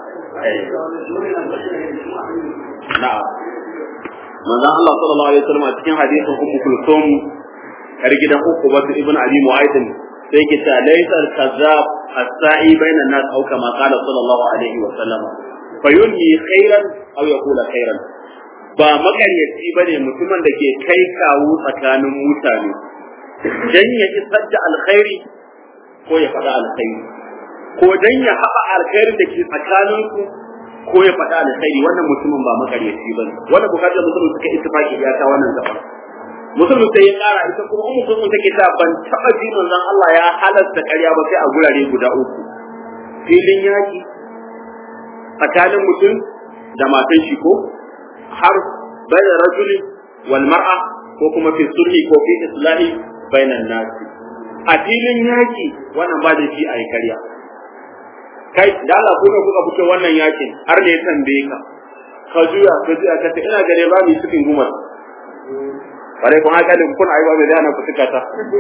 na'am manzon Allah sallallahu alaihi wasallam a cikin hadisin Ummu Kulthum yar gidan uku wasu ibn Abi Mu'ayyid sai ke ta laysa al-kazzab as-sa'i bayna an-nas aw kama qala sallallahu alaihi wasallam fayunni khairan aw yaqula khairan ba makaryaci bane mutumin da ke kai kawo tsakanin mutane dan ya isar da alkhairi ko ya faɗa alkhairi ko dan ya haɓa alkhairi da ke tsakaninku ko ya faɗa alkhairi wannan mutumin ba makaryaci bane wannan bukatar musulmi suka ittifaki ya ta wannan gaba musulmi sai ya ƙara ita kuma ummu kullu take ta ban taɓa ji manzon Allah ya halasta ƙarya ba sai a gurare guda uku filin yaki tsakanin mutum da matan shi ko har bayan rajuli wal mar'a ko kuma fi sulhi ko fi islahi bainan nasi a filin yaki wannan ba da shi a yi karya kai da Allah ko kuka fito wannan yakin har da ya tambaye ka ka juya ka juya ka ce ina gare ba mu cikin gumar bare kun haka din kun aiwa bai dana ku tuka ta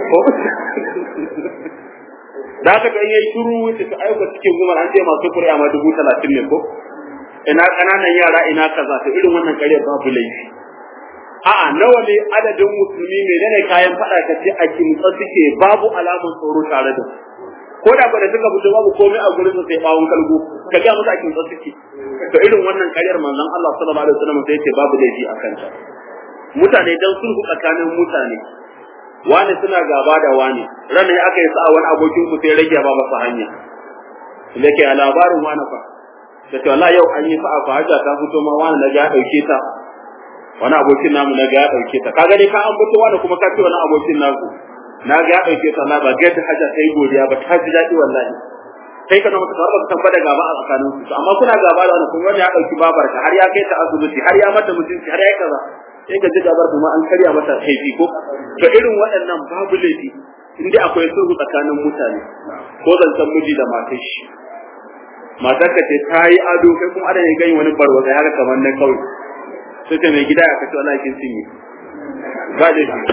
da haka kan yayi shiru wuce ka aika cikin gumar an ce masu kuri'a ma dubu talatin ne ko ina kananan yara ina kaza to irin wannan kare babu laifi a'a nawa ne adadin musulmi menene kayan fada ka ce a kimtsa suke babu alamun tsoro tare da ko da ba da suka fito babu komai a gurin sai bawon kalgo ka ga musu a kimtsa suke to irin wannan karyar manzon Allah sallallahu alaihi wasallam sai ce babu laifi a kanta mutane dan sulhu tsakanin mutane wani suna gaba da wani ran ne aka yi sa'a wani abokin ku sai rage ba masa hanya da ke a labarin wani fa da ce wallahi yau an yi sa'a fa hajja ta fito ma wani na ga ya dauke ta wani abokin namu na ga ya dauke ta kaga dai ka an fito wani kuma ka ce wani abokin naku na ga ya dauke ta na ba ga ta hajja ta yi godiya ba ta ji daɗi wallahi kai kana maka ba ka tabbata gaba a tsakanin su amma kuna gaba da wani kuma wani ya dauki babarka har ya kai ta asibiti har ya mata mutunci har ya kaza sai ka ji gabar kuma an karya mata kaifi ko to irin waɗannan babu laifi in dai akwai sulhu tsakanin mutane ko zancen miji da matar shi matar ka ce ta yi ado kai kuma ana gani wani barwata ya kamar na kawai sai ta mai gida ya kace wallahi kin cinye ba da shi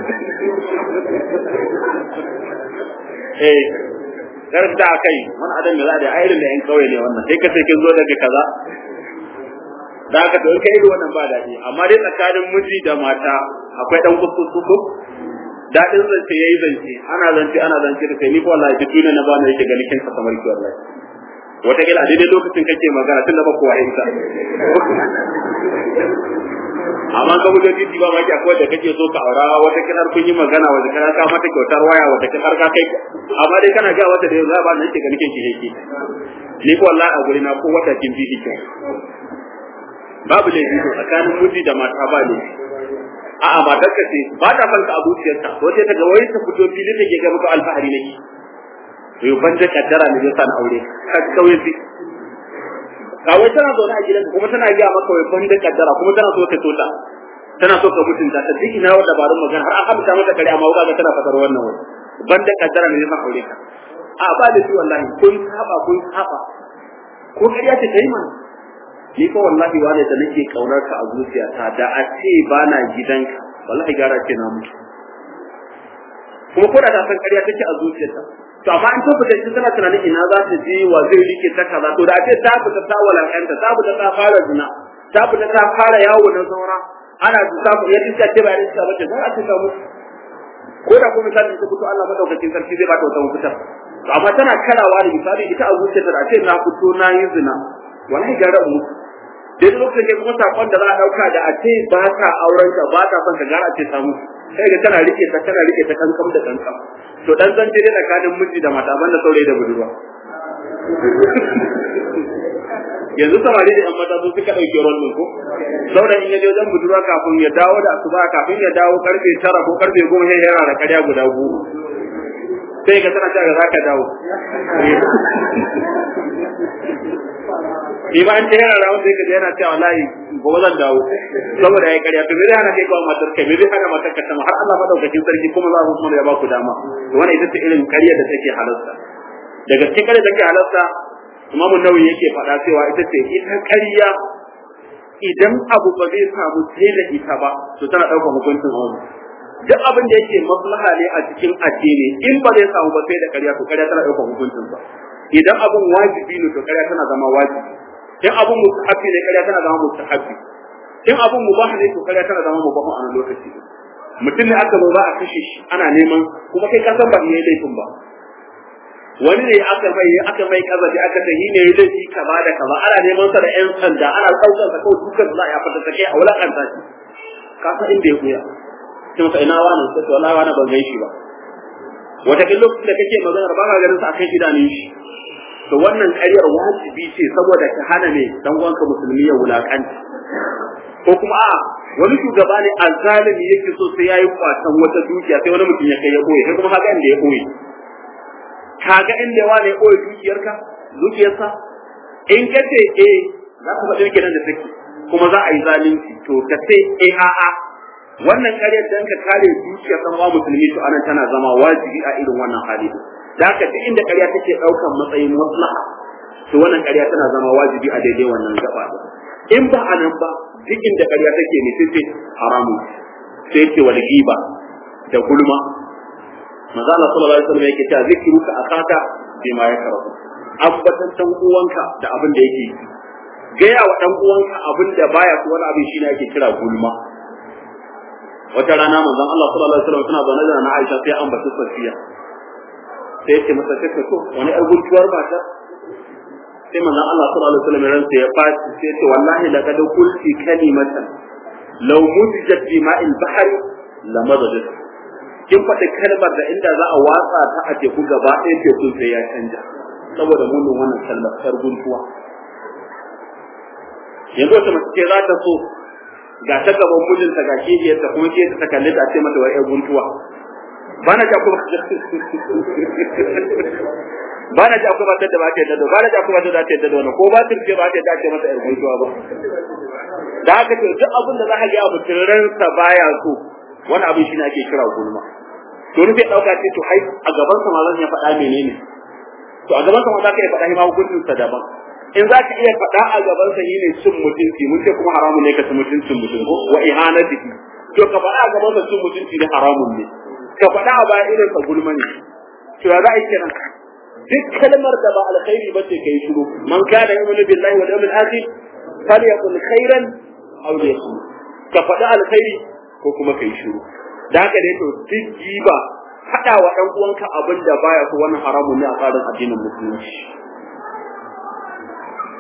eh kar da kai wani adam da za da irin da yan kawai ne wannan sai ka ce kin zo daga kaza da aka to kai irin wannan ba daɗi amma dai tsakanin miji da mata akwai dan kuskusu daɗin zance yayi zance ana zance ana zance da kai ni ko wallahi duk duniya na ba na yake ganin kinsa kamar ki wallahi wata kila a daidai lokacin kake magana tun da ba kowa ita a amma ka fito titi ba maki akwai da kake so ka aura wata kinar kun yi magana wata kinar ka mata kyautar waya wata kinar ka kai amma dai kana ga wata da yau za ba nan ke ganin ke yake ni ko wallahi a guri na ko wata kin bi kike babu laifi to tsakanin miji da mata ba ne a'a matar ka ce ba ta fanka a zuciyarta ko sai ta ga wai ta fito fili take ga muku alfahari nake to ban da kaddara ne zai sa na aure ka kawai fi kawai tana zaune a gidanka kuma tana gaya maka wai ban da kaddara kuma tana so ka tota tana so ka mutunta ta duk ina wa dabarun magana har an haɓta mata kare amma wuka ga tana fatar wannan wani ban da kaddara ne zai sa aure ka a ba da shi wallahi kun saba kun saba ko kariya ce kai mana ni ko wallahi wane da nake kaunar ka a zuciyata da a ce ba na gidanka wallahi gara ce na mutu kuma ko da ta san ƙarya take a zuciyarta to amma in ta fita ita tana tunanin ina za ta je wa zai rike ta kaza to da ce ta fita ta walakanta ta fita ta fara zina ta fita ta fara yawo na saura ana ta ya iska ce ba ya iska ba ce za a ce ta mutu ko da kuma misali ta fito Allah madaukakin sarki zai ba ta wata mafita to amma tana karawa da misali ita a zuciyarta da ce na fito na yi zina wallahi gara mu dai lokacin da kuma sakon da za a dauka da a ce ba ta auren ka ba ta son ka gara ce samu sai ga tana rike ta tana rike ta kankam da kankam to dan zan dai tsakanin miji da mata banda saurayi da budurwa yanzu samari da yan mata su suka dauke rolin ko saurayin in ya je wajen budurwa kafin ya dawo da asuba kafin ya dawo karfe tara ko karfe goma sai yana da karya guda goma sai ka tana cewa za ka dawo ni ba an ce yana rawun sai ka yana cewa wallahi gobe zan dawo saboda ya karya to me zai hana kai kawo matar kai me zai hana matar ka sama har Allah madaukakin sarki kuma za ku kuma ya ba ku dama to wannan ita ce irin karya da take halarta daga cikin karya da take halarta Imamu Nawawi yake faɗa cewa ita ce ita karya idan abu ba zai samu sai da ita ba to tana ɗaukar hukuncin wani duk abin da yake maslaha ne a cikin addini in ba zai samu ba sai da karya to karya tana ɗaukar hukuncin sa idan abin wajibi ne to karya tana zama wajibi in abin mustahabi ne karya tana zama mustahabi in abin mubah ne to karya tana zama mubah a lokaci mutum ne aka zo za a kashe shi ana neman kuma kai kasan ba yayi laifin ba wani ne aka mai aka mai kazafi aka ce yi ne yayi laifi kaza da kaza ana neman sa da yan sanda ana daukar sa kawai dukan za a fata take a wulakanta shi ka san inda ya koya kin sa ina wani sai wallahi wani ban gaishe ba wata kin lokacin da kake magana ba ka ganin sa akan idanun shi to wannan ƙaryar wajibi ce saboda ka hana ne dan uwanka musulmi ya wulakanta ko kuma a wani shugaba ne azzalimi yake so sai yayi kwatan wata dukiya sai wani mutum ya kai ya koyi sai kuma haka inda ya koyi kaga inda wani ya koyi dukiyarka dukiyarsa in ka ce eh za ka faɗi kenan da take kuma za a yi zalunci to ka ce eh a'a wannan ƙaryar dan ka kare dukiyar dan uwa musulmi to anan tana zama wajibi a irin wannan hali da haka duk inda ƙarya take ɗaukan matsayin maslaha to wannan ƙarya tana zama wajibi a daidai wannan gaba in ba a nan ba duk inda ƙarya take ne sai haramu sai ce wal giba da gulma manzo Allah sallallahu alaihi wasallam yake cewa zikruka akaka bima yakrahu ambatan dan uwanka da abin da yake yi gaya wa dan uwanka abin da baya so wani abin shine ake kira gulma wata rana manzon Allah sallallahu alaihi wasallam suna zaune da na Aisha sai an bata Safiya sai ce masa kake so wani yar guntuwar mata sai manzon Allah sallallahu alaihi wasallam ransa ya faci sai ce wallahi laqad qulti kalimatan law mudjat bi ma'il bahr lamadajat kin faɗi kalmar da inda za a watsa ta a teku gaba ɗaya teku sai ya canja saboda munin wannan kalmar yar guntuwa yanzu wata mace ce za ta so ga ta gaban mijinta ga kibiyarta kuma ke ta kalli ta ce mata wa yar guntuwa bana ja kuma bana ja kuma da ba ta yadda bana ja kuma da ta yadda da wannan ko ba ta ce ba ta yadda ce masa yar guntuwa ba da haka to duk abin da za ka ga mutum ransa baya so wani abin shi ne ake kira gulma to ni sai dauka ce to ai a gaban sa ma zan ya faɗa menene to a gaban sa ma za ka iya faɗa ma hukuncin sa daban in za ka iya faɗa a gaban sa ne cin mutunci mun ce kuma haramun ne ka ci mutuncin mutum ko wa ihanatihi to ka faɗa a gaban sa cin mutunci ne haramun ne ka faɗa a baya irin sa gulma ne to ya za a yi kenan duk kalmar da ba alkhairi ba ce kai shiru man kana yu'minu billahi wal yawmil akhir falyaqul khairan aw liyasmut ka faɗa alkhairi ko kuma kai shiru da haka dai to duk giba faɗa wa ɗan uwanka abin da baya so wannan haramun ne a tsarin addinin musulunci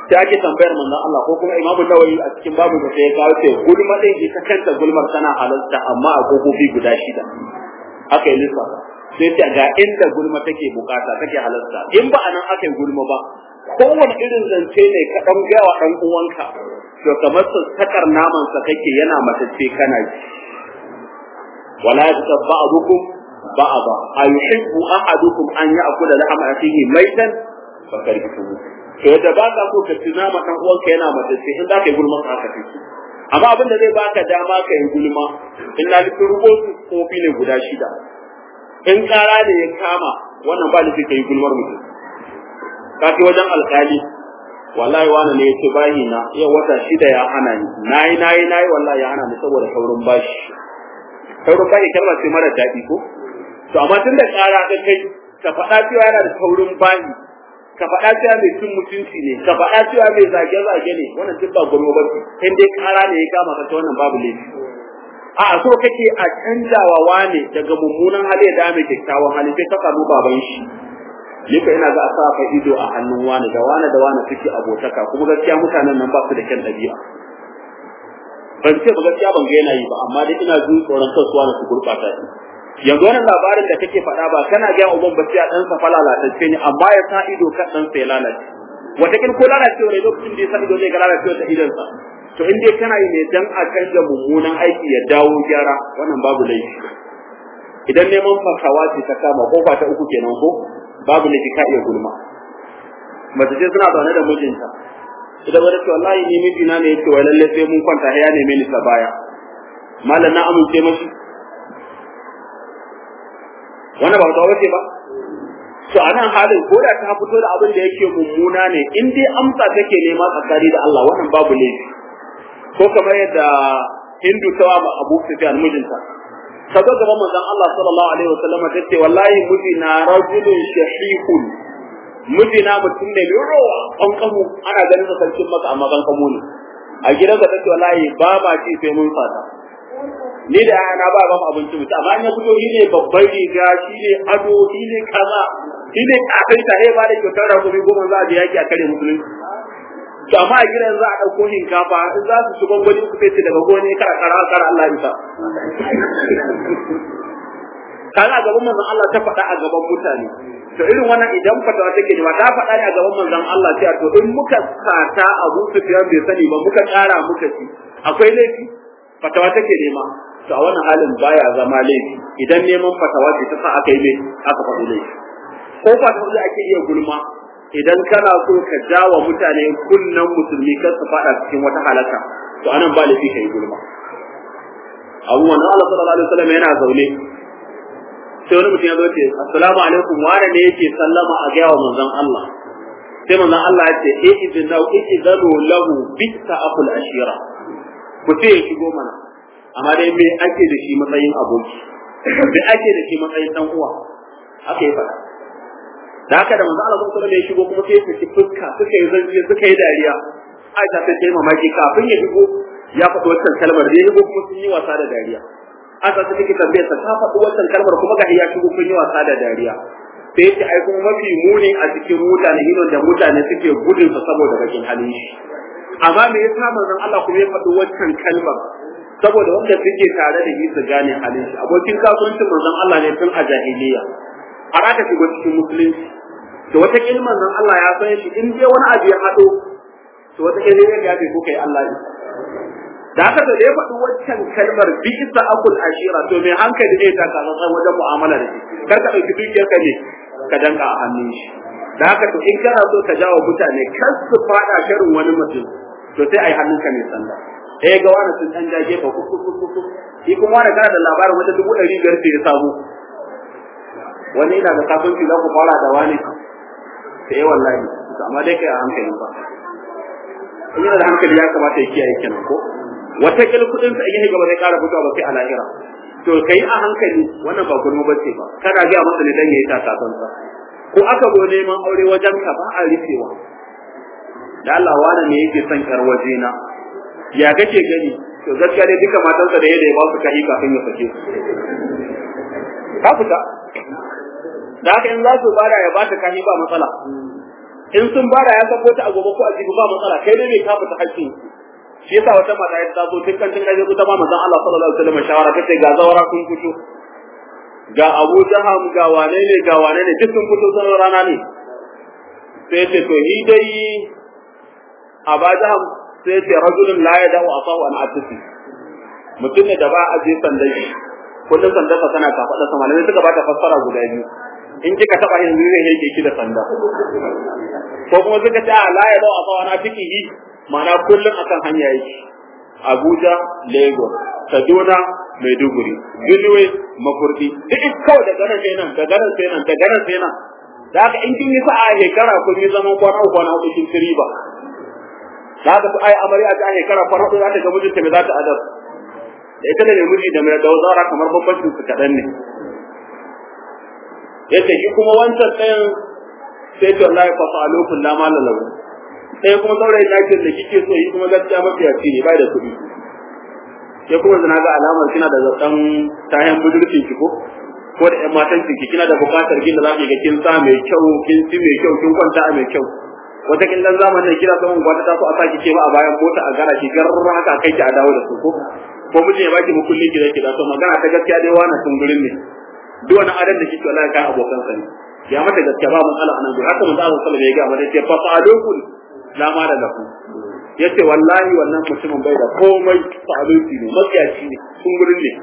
sai ake tambayar manzon Allah ko kuma Imam Nawawi a cikin babu da sai ya kawo ce gulma din ita kanta gulmar tana halarta amma a kofofi guda shida aka yi lissafa sai ta ga inda gulma take bukata take halarta in ba anan aka yi gulma ba kowane irin zance ne ka dan gaya wa dan uwanka to kamar sakar naman sa kake yana matacce kana ji wala yataba'ukum ba'da ayuhibbu ahadukum an ya'kula lahma akhihi maitan fakarituhu to yadda ba ka so ka tuna ma dan uwanka yana matacce in za ka yi gulma haka take amma abin da zai baka dama ka yi gulma in na nufin rubutu kofi ne guda shida in kara da ya kama wannan ba nufi ka yi gulmar mutum ka fi wajen alkali wallahi wani ne ya ce bayi na yau wata shida ya hana ni nayi nayi nayi wallahi ya hana ni saboda saurin bashi saurin bashi kalmar ce mara daɗi ko to amma tun da kara ka kai ka faɗa cewa yana da saurin bashi ka faɗa cewa mai cin mutunci ne ka faɗa cewa mai zage-zage ne wannan duk ba gurbo ba in dai kara ne ya kama ka ta wannan babu laifi a so kake a canjawa wane daga mummunan hali da mai kyakkyawan hali sai ka samu baban shi ni ka ina ga a sa fa ido a hannun wane da wane da wane suke abotaka kuma gaskiya mutanen nan ba su da kyan ɗabi'a ban ce ba gaskiya ban ga yana yi ba amma dai ina jin tsoron kasuwa na su gurɓata shi yanzu wannan labarin da kake faɗa ba kana ga uban ba sai a ɗan sa lalatacce ne amma ya sa ido kan ɗan sa ya lalace watakin ko lalacewa ne lokacin da ya sa ido zai ga lalacewa ta idonsa to in dai kana yi ne dan a canza mummunan aiki ya dawo gyara wannan babu laifi idan neman fasawa ce ta kama kofa ta uku kenan ko babu laifi ka iya gulma mace ce suna zaune da mijinta idan wani ce wallahi ni mijina ne yace wai lalle sai mun kwanta ya neme ni ta baya malam na amince mashi wannan ba ta wace ba to a nan halin ko da ta fito da abin da yake mummuna ne in dai amsa take nema tsakani da Allah wannan babu laifi ko kamar yadda Hindu ta wa Abu Sufyan mijinta ta zo gaban manzon Allah sallallahu alaihi wasallam ta ce wallahi mijina rajulun shahihun mijina mutum ne mai rowa kankamu ana ganin sa sarkin maka amma kankamu ne a gidansa ta ce wallahi ba ma ci sai mun fata ni da yana ba ba abinci mutum amma in ya fito shi ne babban riga shi ne ado shi ne kaza shi ne kafin ta ba da kyautar rakumi goma za a je yaki a kare musulunci to amma a gidan za a ɗauko shinkafa in za su shiga gwani ku sai daga goni kara kara kara Allah isa kaga a gaban manzon Allah ta faɗa a gaban mutane to irin wannan idan fatawa take da ta faɗa ne a gaban manzon Allah sai to in muka sata Abu Sufyan bai sani ba muka ƙara muka ci akwai laifi fatawa take nema to a wannan halin baya zama laifi idan neman fatawa ce ta sa aka yi mai aka faɗi laifi ko fatawa da ake iya gulma idan kana so ka jawa mutane kunnan musulmi kar su faɗa cikin wata halaka to anan ba laifi kai gulma abu wannan Allah sallallahu alaihi wasallam yana zaune sai wani mutum ya zo ce assalamu alaikum wane ne yake sallama a gaya wa manzon Allah sai manzon Allah ya ce eh idinu idinu lahu bitta aqul ashira ku ce ya shigo mana amma dai me ake da shi matsayin aboki me ake da shi matsayin dan uwa haka ya faɗa da haka da manzo Allah sallallahu alaihi ya shigo kuma sai ya saki fuska suka yi zanji suka yi dariya Aisha ta ce mamaki kafin ya shigo ya faɗi wannan kalmar da ya shigo kuma sun yi wasa da dariya Aisha ta take tambayar sa ta faɗi wannan kalmar kuma ga ya shigo kun yi wasa da dariya sai ce ai kuma mafi muni a cikin mutane hino da mutane suke gudun sa saboda bakin halin shi amma me yasa manzon Allah kuma ya faɗi wannan kalmar saboda wanda suke tare da shi su gane halin shi abokin kasuwancin manzon Allah ne tun a jahiliya har aka shigo cikin musulunci to wata kilman nan Allah ya san shi in dai wani abu ya hado to wata kilman ya ce ko kai Allah ne da haka da ya faɗi waccan kalmar bi isa akul ashira to mai hankali ne ta kaza sai wajen mu'amala da shi kar ka dauki dukiyar ka ne ka danka a hannun shi da haka to in kana so ka jawo mutane kar su fada sharin wani mutum to sai ai hannunka ne sanda eh ga wani sun dan jage ba kuku kuku shi kuma wani kana da labarin wata dubu ɗari biyar ya samu wani ina da kasuwanci za ku fara da wani sai yi wallahi amma dai kai a hankali ba in yana da hankali ya kamata ya kiyaye kenan ko wata kil kudin sa in yi gaba zai kara fitowa ba sai a lahira to kai a hankali wannan ba gurmu bace ba kana ga masa ne dan yayi takasansa ko aka zo neman aure wajen ka ba a rufewa da Allah wani ne yake son kar waje na ya kake gani to gaskiya dai duka matansa da yadda ya ba su kai kafin ya sake ka fita da haka in za su bada ya bata kashi ba matsala in sun bara ya sako ta a gobe ko a jibi ba matsala kai dai bai kafa ta hakkin shi yasa wata mata ya taso tun kan tun kaje ta ba manzon Allah sallallahu alaihi wasallam shawara tace ga zawara kun fito ga Abu Jaham ga wane ne ga wane ne duk sun fito sun rana ne sai ce to ni dai Abu Jaham sai ce rajulun la yada'u asahu an atisi mutum ne da ba a je sandan shi kullum sandan sa tana kafaɗa sama ne suka bata fassara guda biyu in kika taba yin zai yake ki da sanda ko kuma suka ce la ya dawo a tsawa na fikihi ma'ana kullum akan hanya yake Abuja Lagos Kaduna Maiduguri Benue Makurdi duk kawai daga nan sai nan daga nan sai nan daga nan sai nan da haka in kin yi sa'a shekara kun yi zaman kwana uku kwana uku kin ci ba da haka su ai amarya ta shekara kwana uku za ta ga mijinta me za ta adab da ita ne mai miji da mai dauzara kamar bambancin su kaɗan ne yace shi kuma wancan ɗayan sai to Allah ya fasa alokun la mala lahu sai kuma saurayin nakin da kike so yi kuma gaskiya mafiyaci ne bai da kuɗi sai kuma zina ga alamar kina da zaton tayan budurcin ki ko ko da ƴan matan ki kina da buƙatar gina za ki ga kin sa mai kyau kin ci mai kyau kin kwanta a mai kyau wata kin dan zamanin kira saman gwata ta so a saki ke ma a bayan mota a gara ki gar haka kai ki a dawo da su ko ko miji ya baki mukulli ki da ki da so magana ta gaskiya dai wannan tungurin ne duk wani adam da kike wallahi kai abokan sa ne ya mata gaskiya ba matsala anan duk haka manzo Allah sallallahu alaihi wasallam ya ga mata ce fa fa'alukun la ma da lafu yace wallahi wannan mutumin bai da komai fa'aluki ne matsiyaci ne tungurin ne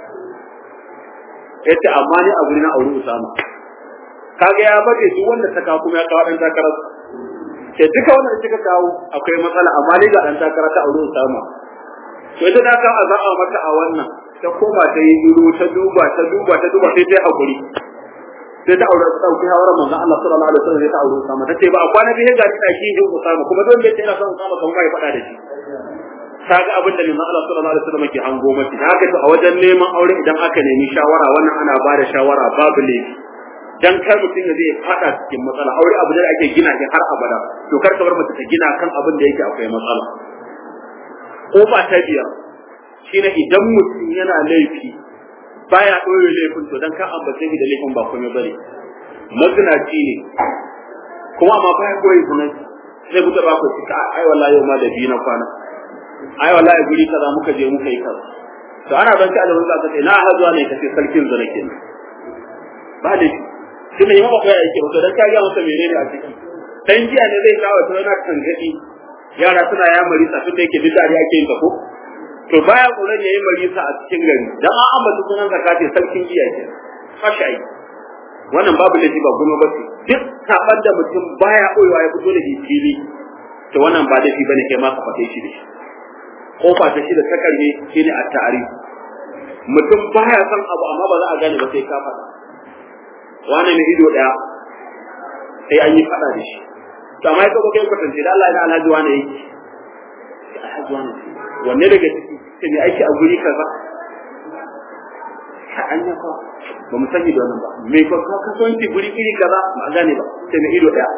yace amma ni a guri na aure Usama kaga ya bace duk wanda ta kawo kuma ya kawo dan takarar ke duka wanda kika kawo akwai matsala amma ni ga dan takara ta aure Usama to ita ta kawo azaba mata a wannan ta koma ta yi duro ta duba ta duba ta duba sai ta hakuri sai ta aure ta dauki hawara manzon Allah sallallahu alaihi wasallam sai ta aure Usama tace ba a kwana biyu ga ta ki hin Usama kuma don bai tsaya son Usama kamar mai fada da shi kaga abin da manzon Allah sallallahu alaihi wasallam ke hango mata da haka a wajen neman aure idan aka nemi shawara wannan ana ba da shawara babu laifi dan kar mutum ya zai fada cikin matsala aure abu da ake gina shi har abada to kar ka bar mace ta gina kan abin da yake akwai matsala ko ba ta biyar shine idan mutum yana laifi baya ɗore laifin to dan ka ambace shi da laifin ba komai bane mazinaci ne kuma amma baya koyi sunan sai ku taba ku cika ai wallahi yau ma da biyu na kwana ai wallahi guri kaza muka je muka yi kaza to ana ban ka da wani zaka ce na hazuwa ne kace sarkin zana kenan ba da shi ne yamma ko yake ba dan ka ga masa menene a cikin dan jiya ne zai kawo ta yana tangadi yara suna ya marisa tun da yake duk dare ake yin ko to baya tsoron yayi marisa a cikin gari dan an ambata sunan zakati sarkin jiya ke fashai wannan babu laifi ba kuma ba duk saban da mutum baya koyewa ya fito da fili to wannan ba laifi bane kai ma ka fate shi da shi kofa ta shi da ta karbe shine a ta'arif mutum baya son abu amma ba za a gane ba sai ka faɗa wani ne ido daya sai an yi faɗa da shi to amma ka kai kwatance da Allah ya alhaji wani yake alhaji wani wanne daga ciki sai mai aiki a guri kaza ka anya fa ba mu sani da wannan ba me ko ka kasuwanci guri iri kaza ba a gane ba sai mai ido daya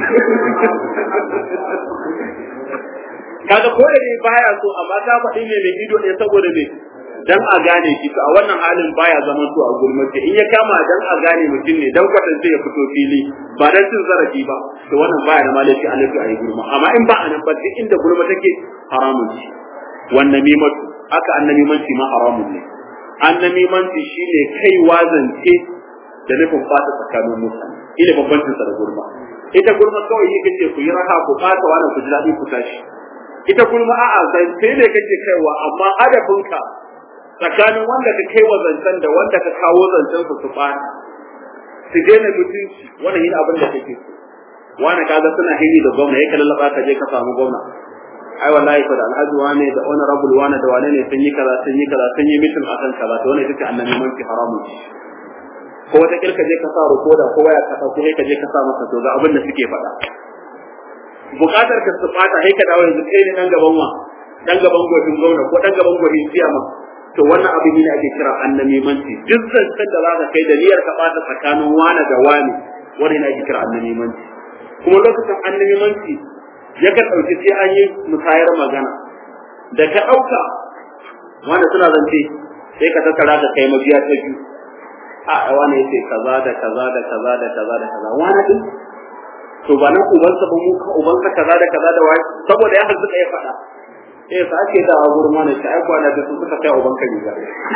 kaga ko da ne baya so amma ka faɗi me mai ido ɗaya saboda me dan a gane shi to a wannan halin baya zaman to a gulmace in ya kama dan a gane mutum ne dan kwatance ya fito fili ba dan cin zarafi ba to wannan baya da malafi a lafi a yi gulma amma in ba a nan ba duk inda gulma take haramun ce wannan mimatu aka annamimanci ma haramun ne annamimanci shine kai wazance da nufin fata tsakanin mutane ina bambancin sa da gulma ita gulma kawai yake ce ku yi raha ku fata wannan ku ji daɗi ku tashi ita gulma a'a zance ne kake kaiwa amma hadafinka tsakanin wanda ka kai wa zancen da wanda ka kawo zancen su su ɓata su daina mutunci wannan yin abin da kake so wani kaga suna hiri da gwamna ya lallaba ka je ka samu gwamna ai wallahi fa da alhaji wane da honorable wane da wane ne sun yi kaza sun yi kaza sun yi mitin akan kaza to wannan ita annabi man fi haramu ko wata kirka je ka sa rukoda ko waya ka ko ka je ka sa masa to ga abin da suke faɗa bukatar ka su fata sai ka dawo yanzu kai ne dan gaban wa dan gaban gwajin gwamna ko dan gaban gwajin siyama to wannan abin ne ake kira annamimanci duk zancen da za ka kai da niyyar ka bata tsakanin wani da wani wani ne ake kira annamimanci kuma lokacin annamimanci yakan ɗauki sai an yi musayar magana da ka ɗauka wanda suna zance sai ka tattara ka kai mabiya ta biyu a wani ya ce kaza da kaza da kaza da kaza da kaza wani din to ba nan ubansa ba mu ubansa kaza da kaza da wai saboda ya harzuka ya faɗa eh sa ake da gurin mana shi ai kwana da su suka kai ubanka riga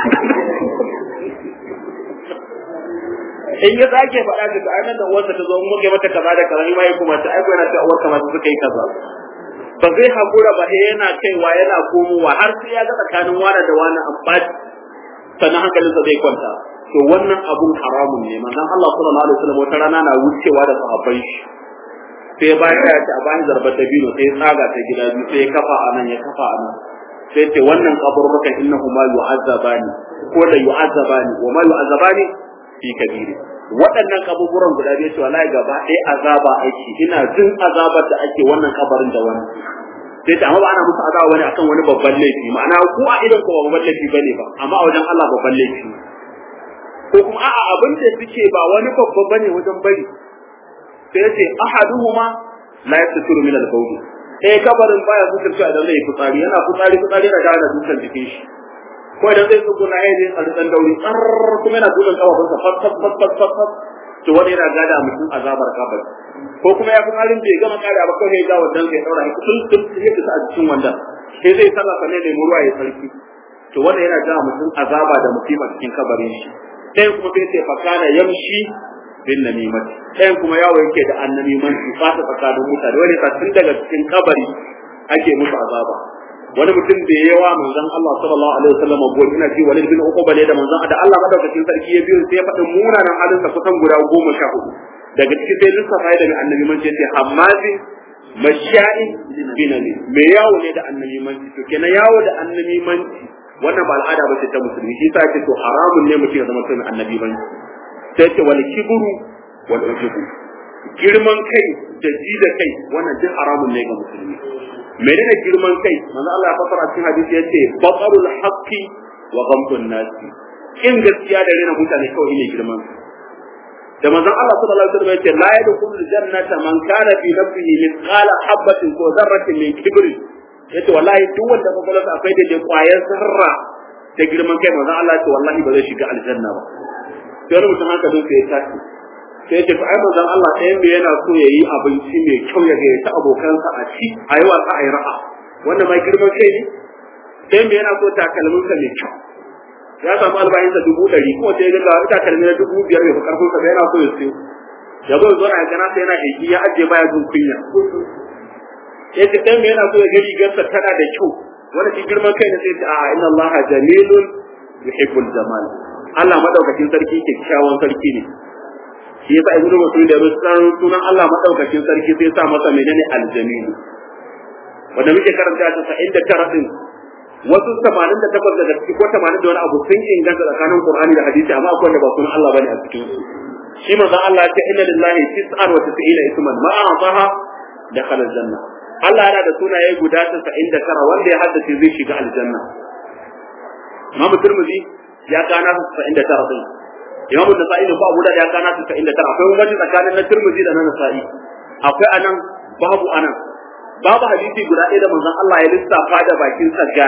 in ya sake faɗa da ai nan da uwarsa ta zo mu kai mata kaza da kaza ni ma yi kuma ta ai kwana ta uwarka ma suka yi kaza ba zai hakura ba sai yana kaiwa yana komowa har sai ya ga tsakanin wani da wani amfani sannan hankalinsa zai kwanta to wannan abun haramun ne manzon Allah sallallahu alaihi wasallam wata rana na wucewa da sahabbai shi sai ba ya ce a bani zarbar dabino sai ya tsaga ta gida biyu sai ya kafa a nan ya kafa a nan sai ce wannan kaburrukan innahu ma yu'azzabani ko la yu'azzabani wa ma yu'azzabani fi kabiri waɗannan kaburburan guda biyu ce wallahi gaba ɗaya azaba ake ina jin azabar da ake wannan kabarin da wannan sai ta amma ba ana musu azaba bane akan wani babban laifi ma'ana ku a idan ko ba babban laifi bane ba amma a wajen Allah babban laifi ko kuma a'a abin da suke ba wani babba bane wajen bari sai yace ahaduhuma la yastatiru min al-bawl eh kabarin baya suturta idan zai fitsari yana fitsari fitsari da da dukan jikin shi ko idan zai tsuguna ya je a dan dauri tsar kuma yana dukan kafafunsa fat fat fat fat fat fat to wani yana gada mutum azabar kabari ko kuma ya fitsarin bai gama kare ba kawai ya ga wannan sai daura shi tun tun sai ka a cikin wannan sai zai sallah sanne ne ruwa ya sarki to wanda yana ga mutum azaba da musiba cikin kabarin shi sai kuma sai sai fakana yamshi bin namimati ɗayan kuma yawo yake da annamimanci fata tsakanin mutane wani ka tun daga cikin kabari ake musu azaba wani mutum da yawa manzon Allah sallallahu alaihi wasallam go ina ji walid bin uquba ne da manzon da Allah madaukakin sarki ya biyo sai ya faɗin munanan halin sa kusan guda goma sha hudu daga cikin sai lissafa ya daga annabimanci yace hammazi masha'i binani me yawo ne da annabimanci to kenan yawo da annabimanci wannan ba al'ada ba ce ta musulmi shi sa ce to haramun ne mutum ya zama tun annabi ban sai ce wal kibru wal ujubu girman kai da ji da kai wannan duk haramun ne ga musulmi menene girman kai manzo Allah ya fasara cikin hadisi yace batarul haqqi wa ghamtun nasi in gaskiya da rena mutane kawai ne girman da manzon Allah sallallahu alaihi wasallam yace la yadkhulul jannata man kana fi nafsihi mithqala habatin ko dharratin min kibri yace wallahi duk wanda kokolonsa akwai da kwayar zarra da girman kai manzon Allah ce wallahi ba zai shiga aljanna ba sai wani mutum haka dole ya tashi sai yace fa ai manzon Allah ɗayan bai yana so yayi abinci mai kyau ya ga ta abokansa a ci a yi wasa a yi ra'a wannan ma girman kai ne ɗayan bai yana so takalminsa mai kyau ya samu albayinsa dubu ɗari ko sai ya ga wani takalmi na dubu biyar mai karfin sa yana so ya siyo ya zo zo na gana sai yana aiki ya ajiye baya jin kunya ya ce dan me yana so ya ga rigarsa tana da kyau wanda shi girman kai ne sai ce a inna allaha jamilun yuhibbul jamal Allah madaukakin sarki kyakkyawan sarki ne shi yasa ibnu mas'ud da san sunan Allah madaukakin sarki sai sa masa menene aljamil wanda muke karanta ta sa inda tara din wasu 88 daga ciki ko 80 da wani abu sun inganta tsakanin Qur'ani da hadisi amma akwai wanda ba sunan Allah bane a cikin su shi manzon Allah ya ce inna lillahi tis'an wa tis'ina isman ma a'taha dakhala aljanna Allah yana da sunaye guda 99 wanda ya haddace zai shiga aljanna Imam Tirmidhi ya kana 99 din Imam Nasa'i da Abu Dawud ya kana 99 akwai wani tsakanin na Tirmidhi da na Nasa'i akwai anan babu anan babu hadisi guda ɗaya da manzon Allah ya lissafa da bakin sa ga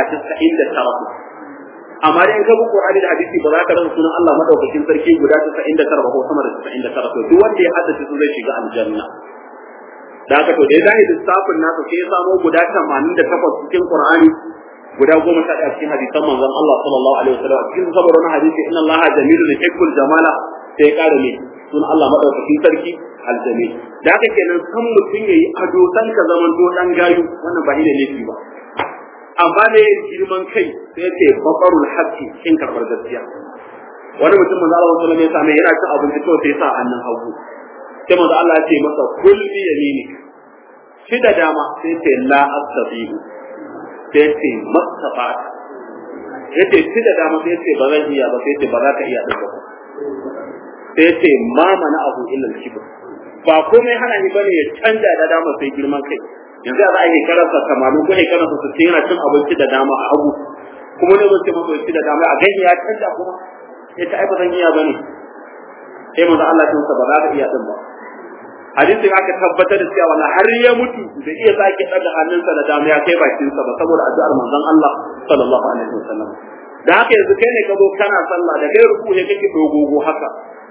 99 amma dai in ka bi Qur'ani da hadisi ba za ka rasa sunan Allah madaukakin sarki guda 99 ba ko sama da 99 to duk wanda ya haddace su zai shiga aljanna da haka to dai zai lissafin nasa sai ya samo guda 88 cikin Qur'ani guda goma sha ɗaya cikin hadisan manzon Allah sallallahu alaihi wasallam cikin saboda wani hadisi inna Allah jamilun yuhibbul jamala sai ya ƙara ne sunan Allah madaukakin sarki aljamil da haka kenan san mutum yayi ado san ka zaman to dan gayu wannan ba ne laifi ba amma ne girman kai sai ce babarul haqqi kin karbar gaskiya wani mutum manzo Allah sallallahu alaihi wasallam yana cin abinci to sai sa hannun hagu sai manzo Allah ya ce masa kul bi yaminik shi da dama sai ce la astabihu sai ce mastafa yace shi da dama sai ce ba zan iya ba sai ce ba za ka iya din ba sai ce ma mana abu illa kibr ba komai hana ni bane ya canja da dama sai girman kai yanzu za a yi karasa tamanin ko karasa su yana cin abinci da dama a hagu kuma ne zai ce masa ci da dama a gani ya canja kuma ya ta ai ba zan iya bane sai manzo Allah ya ba za ka iya din ba hadisin aka tabbatar da cewa wallahi har ya mutu da iya sake daga hannunsa da dama ya kai bakinsa ba saboda addu'ar manzon Allah sallallahu alaihi wasallam da haka yanzu kai ne ka zo kana sallah da kai ruku ne kake dogogo haka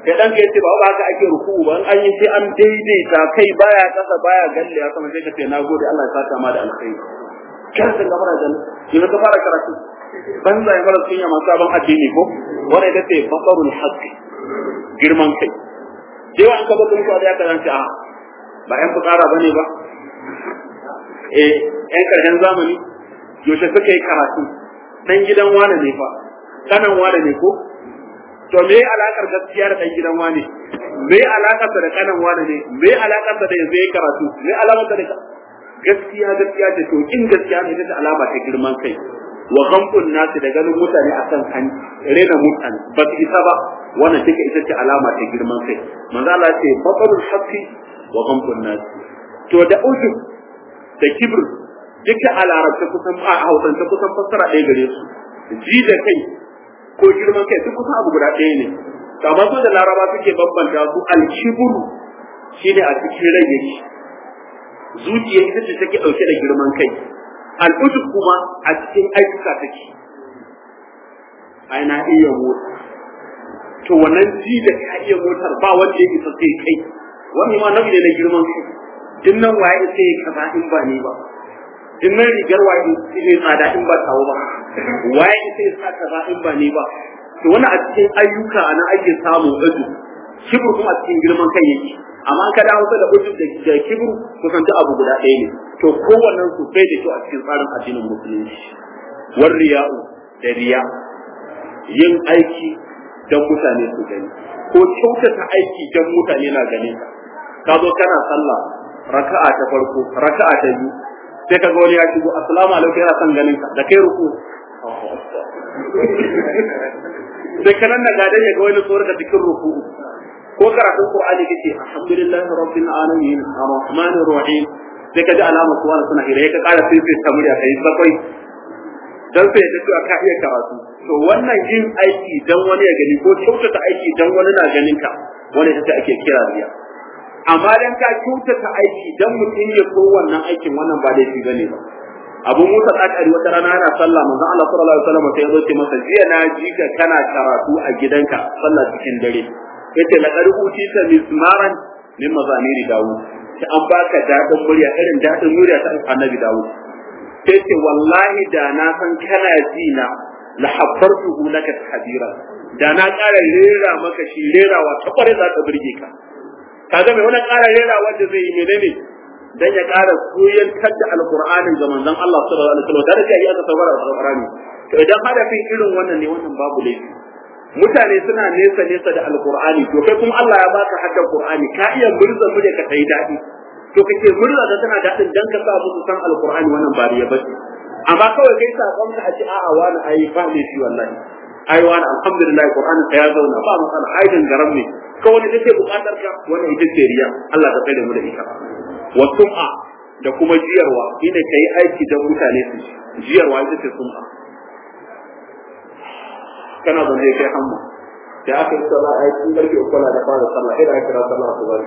kai dan kai ce ba ba haka ake ruku ba an yi sai an daidaita kai baya kasa baya galle ya sama sai ka ce nagode Allah ya saka ma da alkhairi kar ka ga mara janna yanzu ka fara karatu ban zai mara sunya masu sabon addini ko wanda ita ce basarul haqqi girman kai sai wa an ka bakon da ya karanta a ba yan fukara bane ba eh yan karshen zamani yaushe suka yi karatu dan gidan wane ne fa kanan wane ne ko to me alakar gaskiya da dan gidan wane me alakar da kanan wane ne me alakar da yanzu yayi karatu me alamar da gaskiya gaskiya ce to in gaskiya ne ta alama ta girman kai wa ghamtun nasi da ganin mutane akan kan rena mutane ba su isa ba wannan take ita ce alama ta girman kai manzo Allah ya ce batarul haqqi wa ghamtun nasi to da ujub da kibr duka a larabta kusan a hausance kusan fassara ɗaya gare su ji da kai ko girman kai duk kusan abu guda ɗaya ne amma su da laraba suke bambanta su alkibru shine a cikin rai yake zuciya ita ce take ɗauke da girman kai al'ujub kuma a cikin ayyuka take ai na iya mota to wannan ji da ka iya motar ba wanda ya isa sai kai wannan ma nau'i ne na girman kai din nan waye sai kaza in ba ni ba din nan rigar waye ne tsada in ba tawo ba waye sai sa kaza in ba ni ba to wannan a cikin ayyuka ana ake samu ujub kibru kuma a cikin girman kai yake amma ka dawo da ujub da kibru kusan duk abu guda ɗaya ne to kowannen su bai da kyau a cikin tsarin addinin musulunci war riya'u da riya yin aiki don mutane su gani ko kyautata aiki don mutane na ganin ka ka zo kana sallah raka'a ta farko raka'a ta biyu sai ka ga wani ya shigo assalamu alaikum yana son ganin ka da kai ruku sai kanan na gadan ya ga wani tsoron da cikin ruku ko karatun qur'ani kake alhamdulillahi rabbil alamin arrahmanir rahim sai ka ji alamar suwa suna hira ka kara sai sai ta murya kai bakwai dan sai ta cewa ka iya karatu to wannan yin aiki dan wani ya gani ko kyautata aiki dan wani na ganin ka wani ita ake kira riya amma dan ka kyautata aiki dan mutum ya so wannan aikin wannan ba laifi bane ba abu musa tsakari wata rana yana sallah manzon Allah sallallahu alaihi wasallam sai ya zo ce masa jiya na ji ka kana karatu a gidanka sallah cikin dare yace laqad utita mismaran min mazamiri dawud sai an baka dadin murya irin dadin murya ta annabi dawud sai ce wallahi da na san kana ji na la habbartuhu laka hadira da na ƙara rera maka shi rerawa ta kware za ta burge ka kaga mai wannan ƙara rera wanda zai yi menene dan ya ƙara koyantar da alqur'anin ga manzon Allah sallallahu alaihi wasallam da ya aka saurara alqur'ani to idan hadafin irin wannan ne wannan babu laifi mutane suna nesa nesa da alqur'ani to kai kuma Allah ya baka haddar qur'ani ka iya murza mu da ka tai dadi to kake murza da tana dadin dan ka sa musu san alqur'ani wannan ba riya bace amma kawai kai sakon ka a ce a'a wani ayi ba ne shi wallahi ai wani alhamdulillah qur'ani ka ya zauna ba matsala ai garam ne ka wani take bukatar ka wannan ita ce riya Allah ka kai da mu da ita wa sum'a da kuma jiyarwa ina kai aiki da mutane su jiyarwa ita ce sum'a kana da zai kai hamma da aka yi sallah a cikin karfe uku da fara sallah sai da aka kira sallah su bari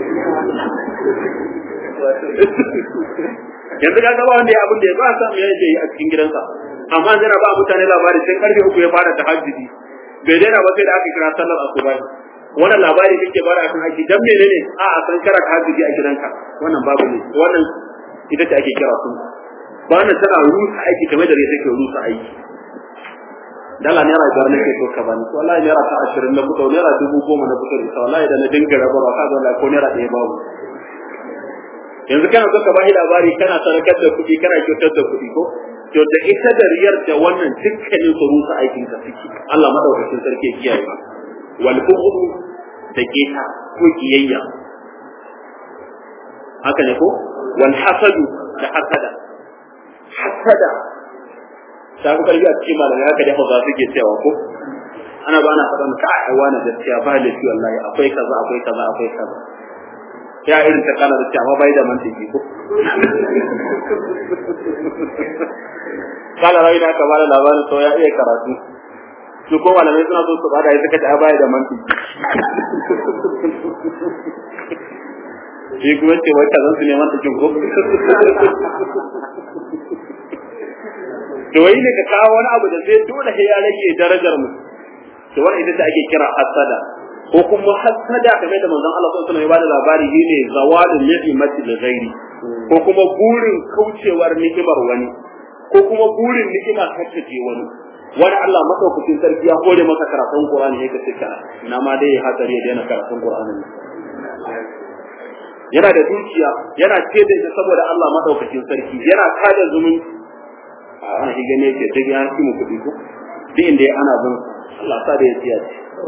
yanzu ka gaba wanda ya abin da ya ba samu ya yi a cikin gidansa amma zai ba mutane labari sai karfe uku ya fara tahajjudi bai daina ba sai da aka kira sallar asuba wannan labari kake bara akan aiki dan menene a a san kara tahajjudi a gidanka wannan babu ne wannan ita ce ake kira sun ba na tana rusa aiki kamar da rai take rusa aiki dala naira biyar nake so ka bani wallahi naira ta ashirin na fito naira dubu goma na fito ita wallahi da na dinga rabarwa ka ga ko naira ɗaya babu yanzu kana so ka bashi labari kana sarakar da kuɗi kana kyautar da kuɗi ko to da ita da riyar da wannan dukkanin su rusa aikin ka suke Allah madaukakin sarki kiyaye ba wal bughdu da keta ko kiyayya haka ne ko wal hasadu da hasada hasada ta fi karfi a cikin malamai haka da hausa suke cewa ko ana ba na faɗan ka a wani gaskiya ba da shi wallahi akwai kaza akwai kaza akwai kaza ya irin ta kana da cewa bai da mantiki ko kala rai da ka bada labarin sau ya iya karatu su ko malamai suna so su bada ya suka ta baya da mantiki shi kuma ce wai kazan su ne mantikin ko to wai ne ka kawo wani abu da zai dole sai ya rage darajar mu to wannan ita ce ake kira hasada ko kuma hasada kamar da manzon Allah sallallahu alaihi wasallam ya bada labari shine zawalun ni'mati li ghairi ko kuma burin kaucewar ni'imar wani ko kuma burin ni'ima ta tace wani wani Allah madaukakin sarki ya kore masa karatun Qur'ani yake cika ina ma dai hatsari ya daina karatun Qur'ani yana da dukiya yana ce da shi saboda Allah madaukakin sarki yana kada zumunci a an shi gane yake duk ya ci mu kuɗi ko duk inda ana bin Allah sa da ya ciya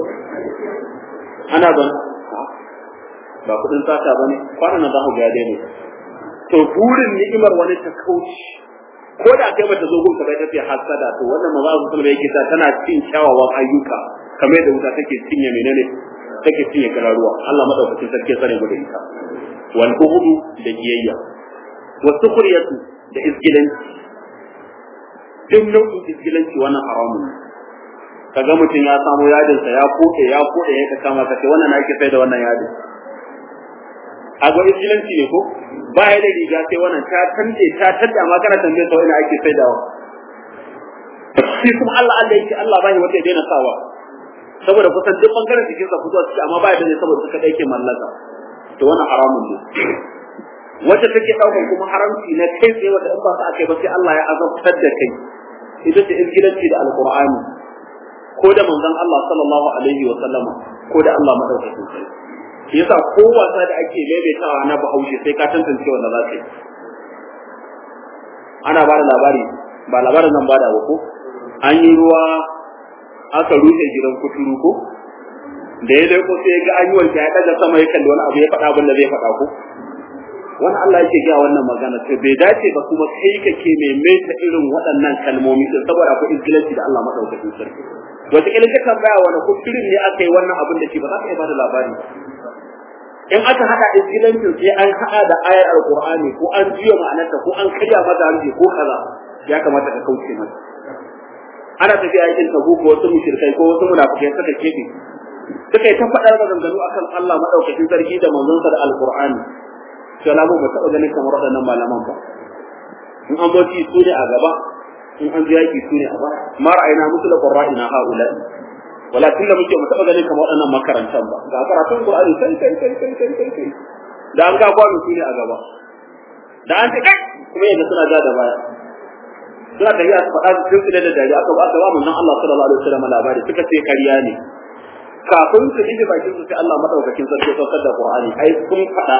ana ban ba kuɗin sata bane kwanan nan za ku ga ya daina to burin ni'imar wani ta kauce ko da kai bata zo gun ka bai tafi hasada to wannan maza su sulma yake ta tana cin kyawawan ayyuka kamar yadda wuta take cinye menene take cinye kararuwa Allah madaukakin sarki sare mu da ita wal bughdu da kiyayya wa sukhriyatu da izgilanci duk nau'in izgilanci wannan haramun ne kaga mutum ya samu yadinsa ya koke ya koke ya kama ka ce wannan ake sai da wannan yadin a ga izgilanci ne ko ba ya da riga sai wannan ta tande ta tadda ma kana tambaye sa ina ake saidawa shi kuma Allah Allah yake Allah bai wata ya daina sawa saboda kusan duk bangaren cikin sa fito ciki amma ba ya da saboda suka dake mallaka to wannan haramun ne wacce take daukan kuma haramci na kai tsaye wata in ba sa akai ba sai Allah ya azabtar da kai ita ce izgilanci da alqur'ani ko da manzon Allah sallallahu alaihi wa sallama ko da Allah madaukakin sarki shi yasa ko wasa da ake maimaitawa na bahaushe sai ka tantance wanda za ka yi ana ba da labari ba labarin nan ba da ko an yi ruwa aka rufe gidan kuturu ko da ya dai ko sai ga an yi wanke ya daga sama ya kalli wani abu ya faɗa abin da zai faɗa ko wani Allah yake ga wannan magana to bai dace ba kuma kai kake maimaita irin waɗannan kalmomi din saboda akwai izgilanci da Allah madaukakin sarki wata kila ka tambaya wani kuturin ne aka yi wannan abin da shi ba za ka iya bada labari in aka hada izgilancin sai an hada da ayar alqur'ani ko an jiyo ma'anarta ko an karya mata harshe ko kaza ya kamata ka kauce mata ana tafiya yakin tabu ko wasu mushrikai ko wasu munafikai suka kebe suka yi ta faɗar maganganu akan Allah madaukakin sarki da manzonsa da alqur'ani sai lamu ba taɓa ganin kamar waɗannan malaman ba in an zo ci su ne a gaba in an ji yaki su ne a baya ma ra'ayina musu da qurra'ina haula'i wala tunda muke mu taba ganin kamar waɗannan makarantan ba ga karatun Qur'ani kai kai kai kai kai kai kai da an ga kwano su ne a gaba da an ce kai kuma yadda suna ja da baya suna tafiya su faɗa sun fi da dariya aka ba aka ba mun Allah sallallahu alaihi wasallam labari suka ce kariya ne kafin su ije bakin su sai Allah madaukakin sarki saukar da Qur'ani ai sun faɗa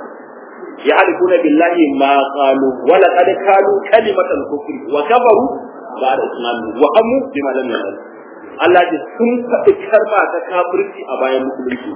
يعرفون بالله ما قالوا ولقد قالوا كلمة الكفر وكفروا بعد إسلامهم وهموا بما لم يعلموا Allah ji sun faɗi karma ta kafirci a bayan musulunci.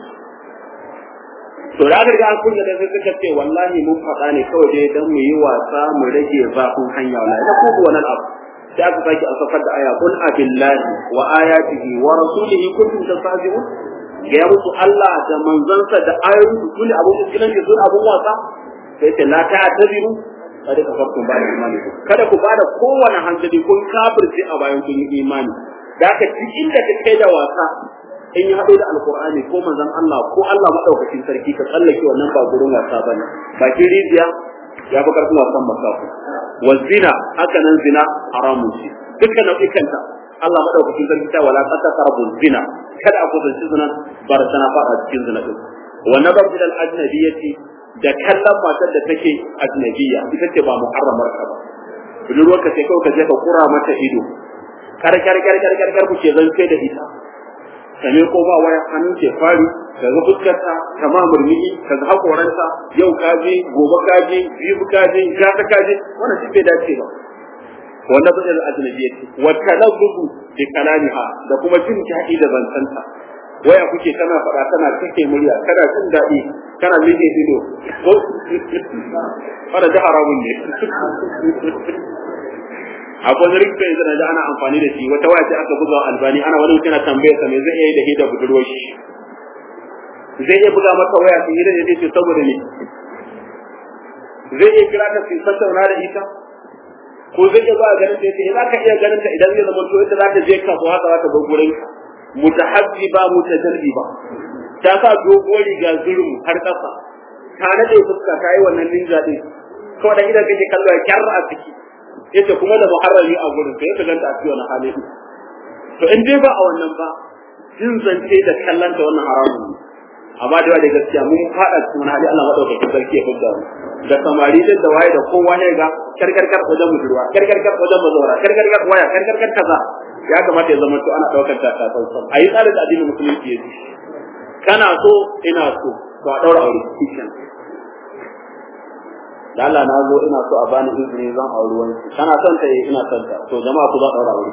To da aka riga an kunya da sai suka ce wallahi mun faɗa ne kawai dai dan mu yi wasa mu rage zafin hanya wallahi da ko wannan abu. Sai aka sake a safar da aya qul abillahi wa ayatihi wa rasulihi kuntum tastahzi'un ga ya musu Allah da manzansa da ayoyin su ne abun musulunci sun abun wasa sai ce la ta'tabiru kada ka farko ba da imani kada ku bada kowane hankali kun kafirce a bayan kun yi imani da haka duk inda ka kai da wasa in ya haɗo da alkur'ani ko manzon Allah ko Allah madaukakin sarki ka tsallake wannan ba gurin wasa bane bakin rijiya ya fi karfin wasan masafu wa zina haka nan zina haramun shi dukkan nau'ikanta Allah madaukakin sarki ta wala qata qarbu zina kada a kusanci zina bar sana fada cikin zina din wa nazar ila al-ajnabiyyati da kallon matar da take ajnabiyya ita ce ba muharramar ka ba budurwarka sai kawai ka je ka kura mata ido kar kar kar kar kar kar kuke zan kai da ita kame ko ba waya hannun ke fari ka ga fuskarta ta ma murmiki ka ga hakoranta yau ka je gobe ka je biyu ka je ga ta ka je wannan shi bai dace ba wanda zai da ajnabiyya ce wa talabbu bi kalamiha da kuma jin daɗi da zantanta waya kuke kana faɗa kana kake murya kana jin daɗi kana mike ido ko fara da haramun ne akwai wani rikin yanzu da ana amfani da shi wata waya ce aka buga albani ana wani mutum yana tambayar sa me zai iya yi da hidda budurwar shi zai iya buga masa waya su hidda da ce saboda ne zai iya kira ta su tattauna da ita ko zai iya ba ganin ta yace za ka iya ganin ta idan zai zama to ita za ta je kasuwa haka za ta bar gurin mutahabbiba mutajarriba ta sa dogon riga zurum har kasa ta nade fuska ta yi wannan ninja din kawai da idan kake kallo ya kyarra a ciki yace kuma da muharrami a gurin sai ka ganta a cikin wannan hali to in dai ba a wannan ba jin zance da kallanta wannan haramun ne amma da da gaskiya mun fada cikin hali Allah madaukakin sarki ya fidda mu da samari da da waye da kowa ne ga karkarkar wajen budurwa karkarkar wajen bazawara karkarkar waya karkarkar kaza ya kamata ya zama to ana daukar ta ta tsantsan ayi tsarin da addinin musulunci yake kana so ina so to a daura aure kishin da Allah na zo ina so a bani izini zan auri wani kana son ta ina son ta to jama'a ku za daura aure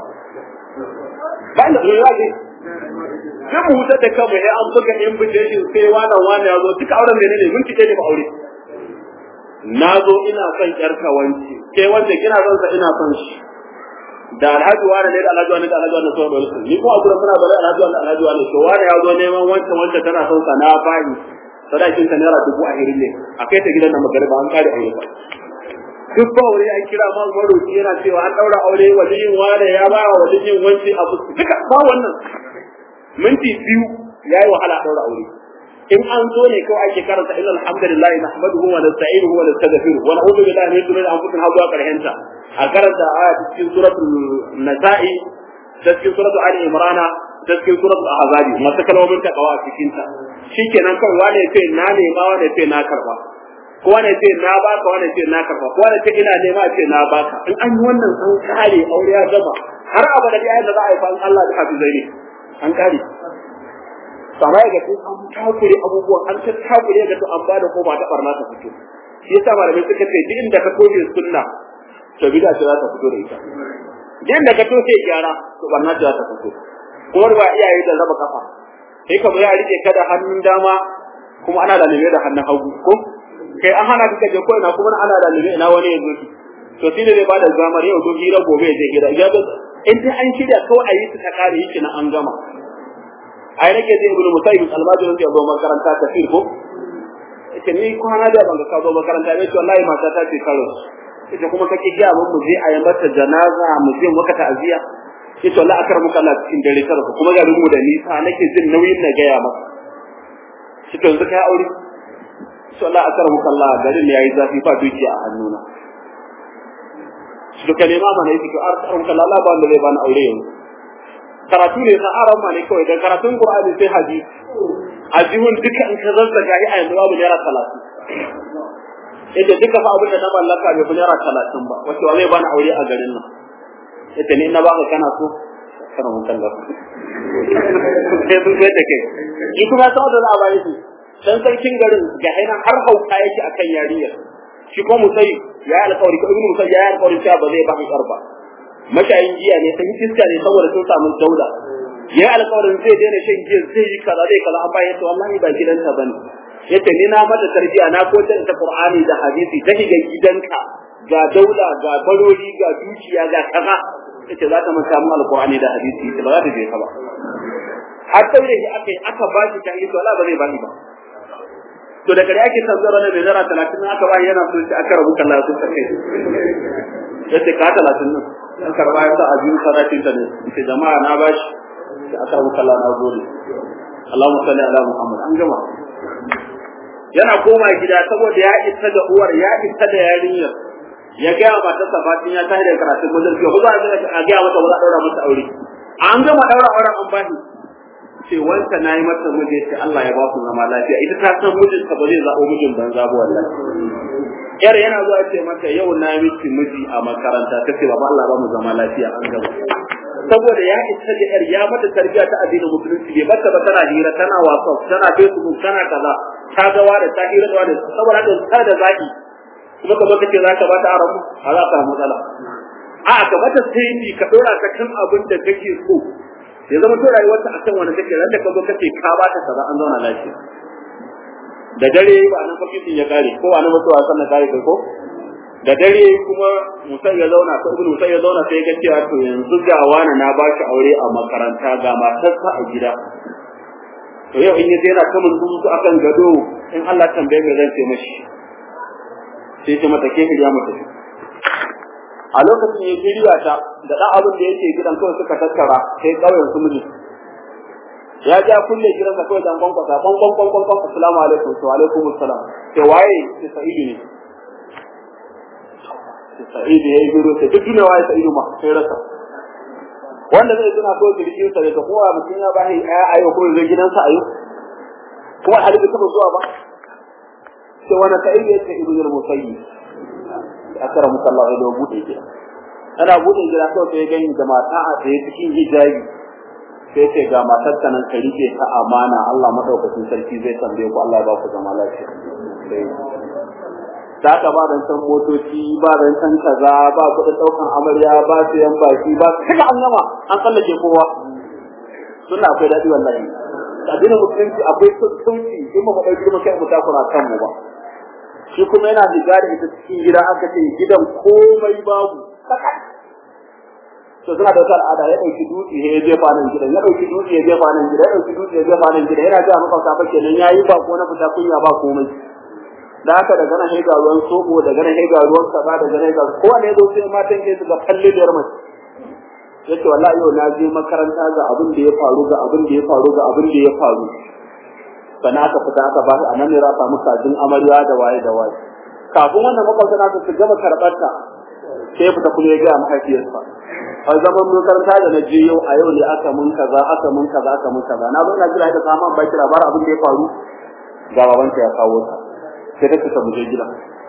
ba inda ne yaji sai mu hutar da kanmu ya an buga invitation sai wani wani ya zo duka auren ne ne mun kike ne ba aure na zo ina son yarka wanci ke wanda kina son sa ina son shi da alhaji wani ne da alhaji wani da alhaji wani so dole ni ko a gurin muna bare alhaji wani alhaji wani to wani ya zo neman wancan wancan tana son sa na bani sadakin ta naira dubu a hirin ne a kai ta gidan nan magariba an kare aure ba duk ba aure an kira ma maroki yana cewa an daura aure waliyin wane ya ba wa waliyin wanci abu duka ba wannan minti biyu yayi wahala daura aure in an zo ne kawai ake karanta inna alhamdulillah nahmaduhu wa nasta'inuhu wa nastaghfiruh wa na'udhu billahi min shururi anfusina wa karhenta a karanta aya cikin suratul nasa'i da cikin suratul ali imran da cikin suratul ahzab masu kalmomin takawa a cikin ta shikenan kawai wane ce na nema wane ce na karba ko wane ce na baka wane ce na karba ko wane ce ina nema ce na baka in an yi wannan an kare aure ya gaba har abada da ayyuka za a yi fa Allah da hafizai ne an kare sama ya gaji an takure abubuwan an ta takure ga to an bada ko ba ta barna ta fito shi yasa malamai suka ce duk inda ka toje sunna to bid'a ce za ta fito da ita duk inda ka toje gyara to barna ce za ta fito kuma ba iyaye da raba kafa sai ka ya rike ka da hannun dama kuma ana da nime da hannun hagu ko kai an hana ka je ko ina kuma ana da nime ina wani ya zo to shi ne zai bada zamar yau to hira gobe ya je gida in dai an shirya kawai a yi su ta kare yake na an gama ai nake zai ibnu musayyib almajirin da zo makaranta tafsir ko ita ni kwana da ban ga ka zo makaranta ne to wallahi mata ta ce karo ita kuma kake ga mun mu je a yi mata janaza mu je maka ta'aziya ita wallahi akar muka Allah cikin dare karo kuma ga mu da nisa nake jin nauyin na gaya maka shi to yanzu kai aure to wallahi akar muka Allah garin ne yayi zafi fa dukiya a hannuna shi to kalema mana yake to akar muka Allah ba wanda zai bani aure yanzu karatu ne na aran ma ne kawai da karatun Qur'ani sai hadisi ajihun duka in ka zazzaga yi a yanzu babu naira talatin yadda duka fa abin da na mallaka bai fi naira talatin ba wace wa zai bani aure a garin nan yadda ni na baka kana so kana mun kalla sai sun sai da kai shi kuma sau da za a bayi su dan sarkin garin ga hainan har hauka yake akan yariyar shi ko musayi ya yi alƙawari ko ibnu musayi ya yi alƙawari cewa ba zai baka ƙarfa mashayin giya ne sun fiska ne saboda sun samu daula ya alƙawarin zai daina shan giya zai yi kaza zai kaza an bayan to wallahi ba gidanta bane yace ni na mata tarbiya na ko ta ta qur'ani da hadisi ta shiga gidanka ga daula ga barori ga dukiya ga kaza yace za ta manta mu alqur'ani da hadisi ba za ta je ka ba har daure shi aka aka ba shi ta yi to Allah ba zai ba ni ba to da kare ake tanzara na mai zara 30 aka ba yana so shi aka rubuta Allah su kai yace ka 30 nan an karba ya sa a biyu sadakin ta ne sai jama'a na bashi sai aka rubuta Allah na gode Allahumma salli ala Muhammad an gama yana koma gida saboda ya isa da uwar ya isa da yarinyar ya gaya mata safatin ya tashi da karatun majalisi ko za a gaya mata ba za a daura mata aure an gama daura auren an bani ce wanta na yi mata miji sai Allah ya ba ku zama lafiya ita ta san mijinta ba zai zaɓo mijin banza ba wallahi yar yana zuwa ce mata yau na miki miji a makaranta ta ce baba Allah ba mu zama lafiya an gaba saboda ya isa da yar ya mata tarbiyya ta addinin musulunci bai bata ba tana hira tana whatsapp tana facebook tana kaza ta ga wani ta hira da wani saboda haka ta da zaki kuma ka baka ce za ka bata arabu a za ka matsala a ka mata sai ka dora ta kan abin da kake so ya zama to rayuwarta akan wani take ran da ka zo kace ka bata kaza an zauna lafiya da dare ba nan fakitin ya kare ko wani mutuwa sannan kare kai ko da dare kuma musa ya zauna ko ibnu musa ya zauna sai ya cewa to yanzu ga wani na ba shi aure a makaranta ga matarsa a gida to yau in yaje yana kamun su akan gado in Allah tambaye me zan ce mashi sai ce mata ke ya mata a lokacin ya shirya ta da dan abin da yake gidan kawai suka tattara sai kauyen su miji ya ja kulle gidan sa kawai dan kwankwasa kwan kwan kwan kwan kwan assalamu alaikum wa alaikum assalam sai waye sai sa'idu ne sai sa'idu yayi giro sai duk duniya waye sa'idu ma sai rasa wanda zai tuna ko kirkin sa da kowa mutum ya bashi aya ayo ko zai gidansa ayo kuma hali bai taba zuwa ba sai wani kai ne ta ibnu musayyi akara musallahu alaihi wa bude gida ana bude gida kawai sai gani da mata a tsaye cikin hijabi sai ce ga matar ta nan ka rike ta amana Allah madaukakin sarki zai tambaye ku Allah ya ba ku zama lafiya da ka ba dan san motoci ba dan san kaza ba kuɗin ɗaukan amarya ba su yan baki ba kaga an gama an tsallake kowa suna akwai daɗi wallahi addinin musulunci akwai sauki in ba mu ɗauki mu kai mu takura kan mu ba shi kuma yana diga da ita cikin gida aka ce gidan komai babu to suna da wata al'ada ya ɗauki dutse ya jefa nan gidan ya ɗauki dutse ya jefa nan gidan ya ɗauki dutse ya jefa nan gidan yana ga makwabta ba kenan yayi ba ko na fita kunya ba komai da haka daga nan haiga ruwan sobo daga nan haiga ruwan kaza daga nan haiga ko ne zo sai matan ke su ga kalle da mace yace wallahi yau na je makaranta ga abin da ya faru ga abin da ya faru ga abin da ya faru sannan aka fita aka ba a nan ne ra samu kajin amarya da waye da waye kafin wannan makwabta na su gama karɓar ta sai ya fita kuma ya gaya mahaifiyarsa a zaman makaranta da na je yau a yau ne aka mun kaza aka mun kaza aka mun kaza na zo na jira ita sama ba kira bar abin da ya faru ga babanta ya kawo ta sai ta fita muje gida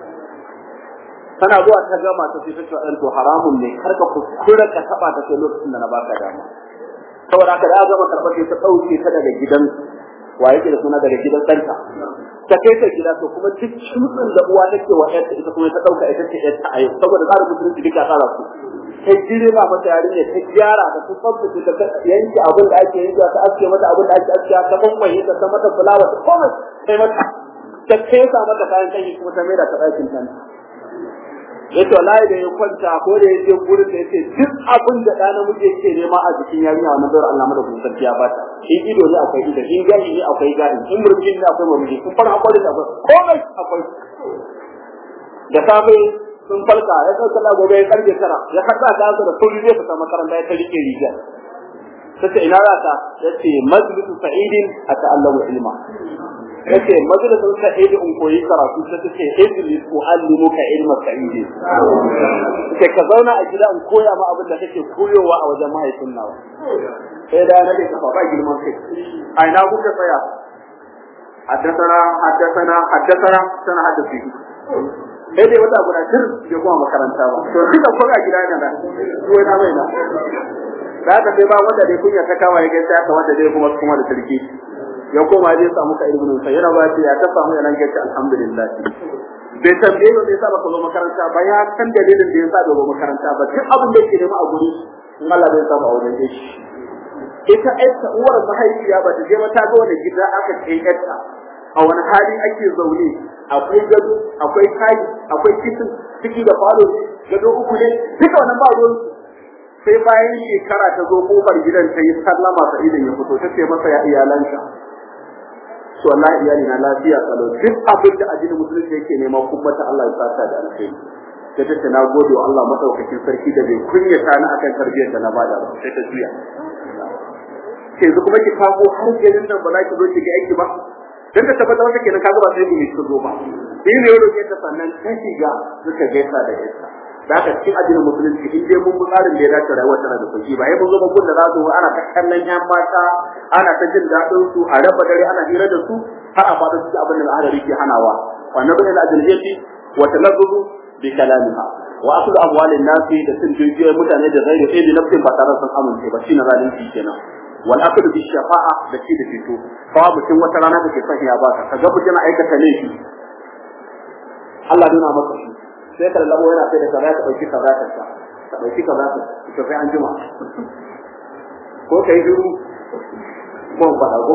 tana zuwa ta gama ta sai ta ce ɗan to haramun ne kar ka kuskura ka taɓa ta sai lokacin da na baka dama saboda haka da ya gama karɓar sai ta ɗauke ta daga gidan wa yake da suna daga gidan ɗanta ta kai ta gida to kuma duk shutsin da uwa take wa ƴarta ita kuma ta ɗauka ita ce ƴarta a yau saboda tsarin musulunci duka tsara su ta girma mata yarinya ta gyara da ta tsabtace ta yanke abin da ake yanke ta aske mata abin da ake aske ta kwankwaye ta ta mata fulawa ta komai sai mata ta kesa mata kayan kanyi kuma ta maida ta ɗakin ta yace wallahi da ya kwanta ko da yaje gurin da yace duk abin da ɗa namiji yake nema a jikin yarinya wannan bayar Allah mada kun sarki ya bata in ido ne akwai ido in gani ne akwai gani in murjin ne akwai murjin in fara akwai da akwai komai akwai da safe sun falka ya sauka da gobe ya karfe tara ya karba ta da sauri zai fita makaranta ya ta rike riga sace ina za ta yace majlisu sa'idin ata'allamu ilma yace majalisun sa'idi in koyi karatu sai tace idris uallimuka ilma sa'idi sai ka zauna a gida in koya ma abin da kake koyowa a wajen mahaifin nawa sai da na ka ba girman kai a ina kuka tsaya haddasana haddasana haddasana sana haddasi sai dai wata guda tir bai kuma makaranta ba to duka ko a gida ne da ko na mai na da ka sai ba wanda dai kunya ta kawaye gaskiya ka wanda dai kuma kuma da sarki ya koma zai samu ka ibnu sai yana ba ya ta samu yana gaci alhamdulillah bai tambaye ba bai sa baka zo makaranta ba ya san dalilin da ya sa bai zo makaranta ba duk abin da yake nema a guri in Allah bai samu a wajen shi ita ita uwar mahaifiya ba ta je ba ta ga wani gida aka kai ƴarta a wani hali ake zaune akwai gado akwai kai akwai kitin ciki da falo gado uku ne duka wannan ba ruwan sai bayan shekara ta zo kofar gidan ta yi sallama sa idan ya fito ta ce masa ya iyalanka to wallahi iyali na lafiya kalau duk abin da addinin musulunci yake nema kuma ta Allah ya saka da alkhairi ta tace na gode wa Allah madaukakin sarki da bai kunyata ni akan tarbiyyar da na bada ba sai ta juya sai yanzu kuma ki kago har garin nan ba za ki zo ki ga aiki ba dan ta tabbata wata kenan kaga ba sai ki su zo ba sai ne yaro ke ta sannan ta shiga suka gaisa da ita da haka cikin addinin musulunci in dai mun tsarin da ya dace rayuwar tana da sauki ba ai mun zo ba gun da za su ana ta kallon yan mata ana ta jin daɗin su a raba dare ana hira da su har a fada cikin abin da al'adari ke hanawa wannan bin al-ajnabiyyi wa talazzuzu bi kalamiha wa aklu amwalin nasi da sun jijiyoyin mutane da zai da ɗaya da nafsin ba tare sun amince ba shine zalunci kenan wal aklu bi shafa'a da shi da fito kawa mutum wata rana da ke son ya ba ka ga mutum aikata laifi Allah nuna maka shi sai ka lallabo yana sai da kaza ka dauki kaza ka sa ka dauki kaza ka to sai an jima ko kai duru ko fada ko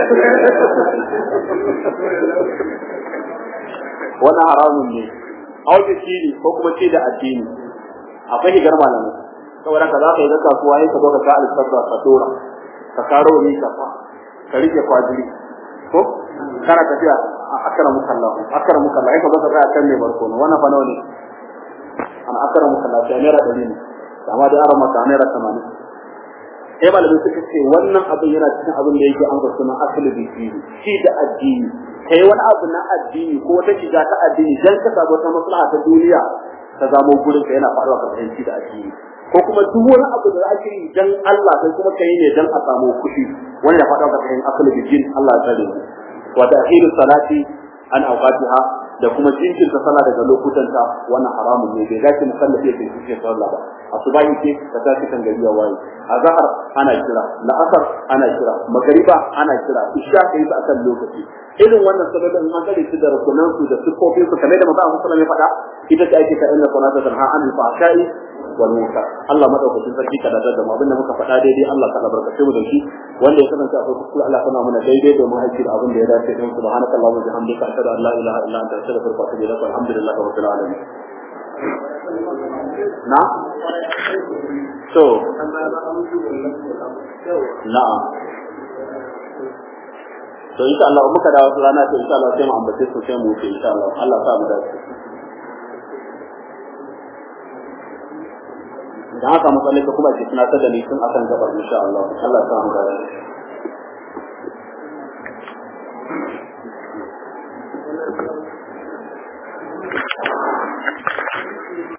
wannan haramun ne auki shiri ko kuma ce da addini akwai higar malamai saboda ka za ka yi ga kasuwa yi ka zo ka ka alfarsa ka tora ka karo ni ka fa ka rike kwajiri ko kana tafiya akara mukallah akara mukallah ai ka zo ka tsaya kan ne barkono wannan fa nawa ne an akara mukallah sai naira 100 ne amma da arama ka naira 80 sai malamin suka ce wannan abin yana cikin abin da yake an sunan asali da shi shi da addini kai wani abu na addini ko wata shiga ta addini dan ka samu wata maslaha ta duniya ta zamo gurin ka yana faruwa ka fahimci da addini ko kuma duk wani abu da ake yi dan Allah sai kuma kai ne dan a samu kuɗi wani ya faɗa ka cikin akal bijin Allah ya tsare mu wa ta'khirus salati an awqatiha da kuma jinkirta sallah daga lokutanta wannan haramun ne bai dace musallafi ya ce sallah ba asubahi ce ka tashi kan gari ya waye azhar ana kira la'asar ana kira magariba ana kira isha kai su akan lokaci irin wannan sababin an kare su da rukunan su da sifofin su kamar da manzo Allah sallallahu alaihi faɗa ita ce ake ka inna salata tanha anil fahsha'i wal munkar Allah madaukakin sarki ka da da mu abinda muka faɗa daidai Allah ka albarkace mu da shi wanda ya kasance akwai kuskure Allah kana mana daidai domin aiki da abin da ya dace don subhanakallahumma wa bihamdika ashhadu an la ilaha illa anta astaghfiruka wa atubu ilaik alhamdulillahi rabbil alamin na so na'am to insha Allah muka dawo rana to insha Allah sai mu ambace su sai mu wuce insha Allah Allah sa mu dace da haka matsalai ka kuma ce tunatar da ni tun akan gabar insha Allah Allah sa mu dace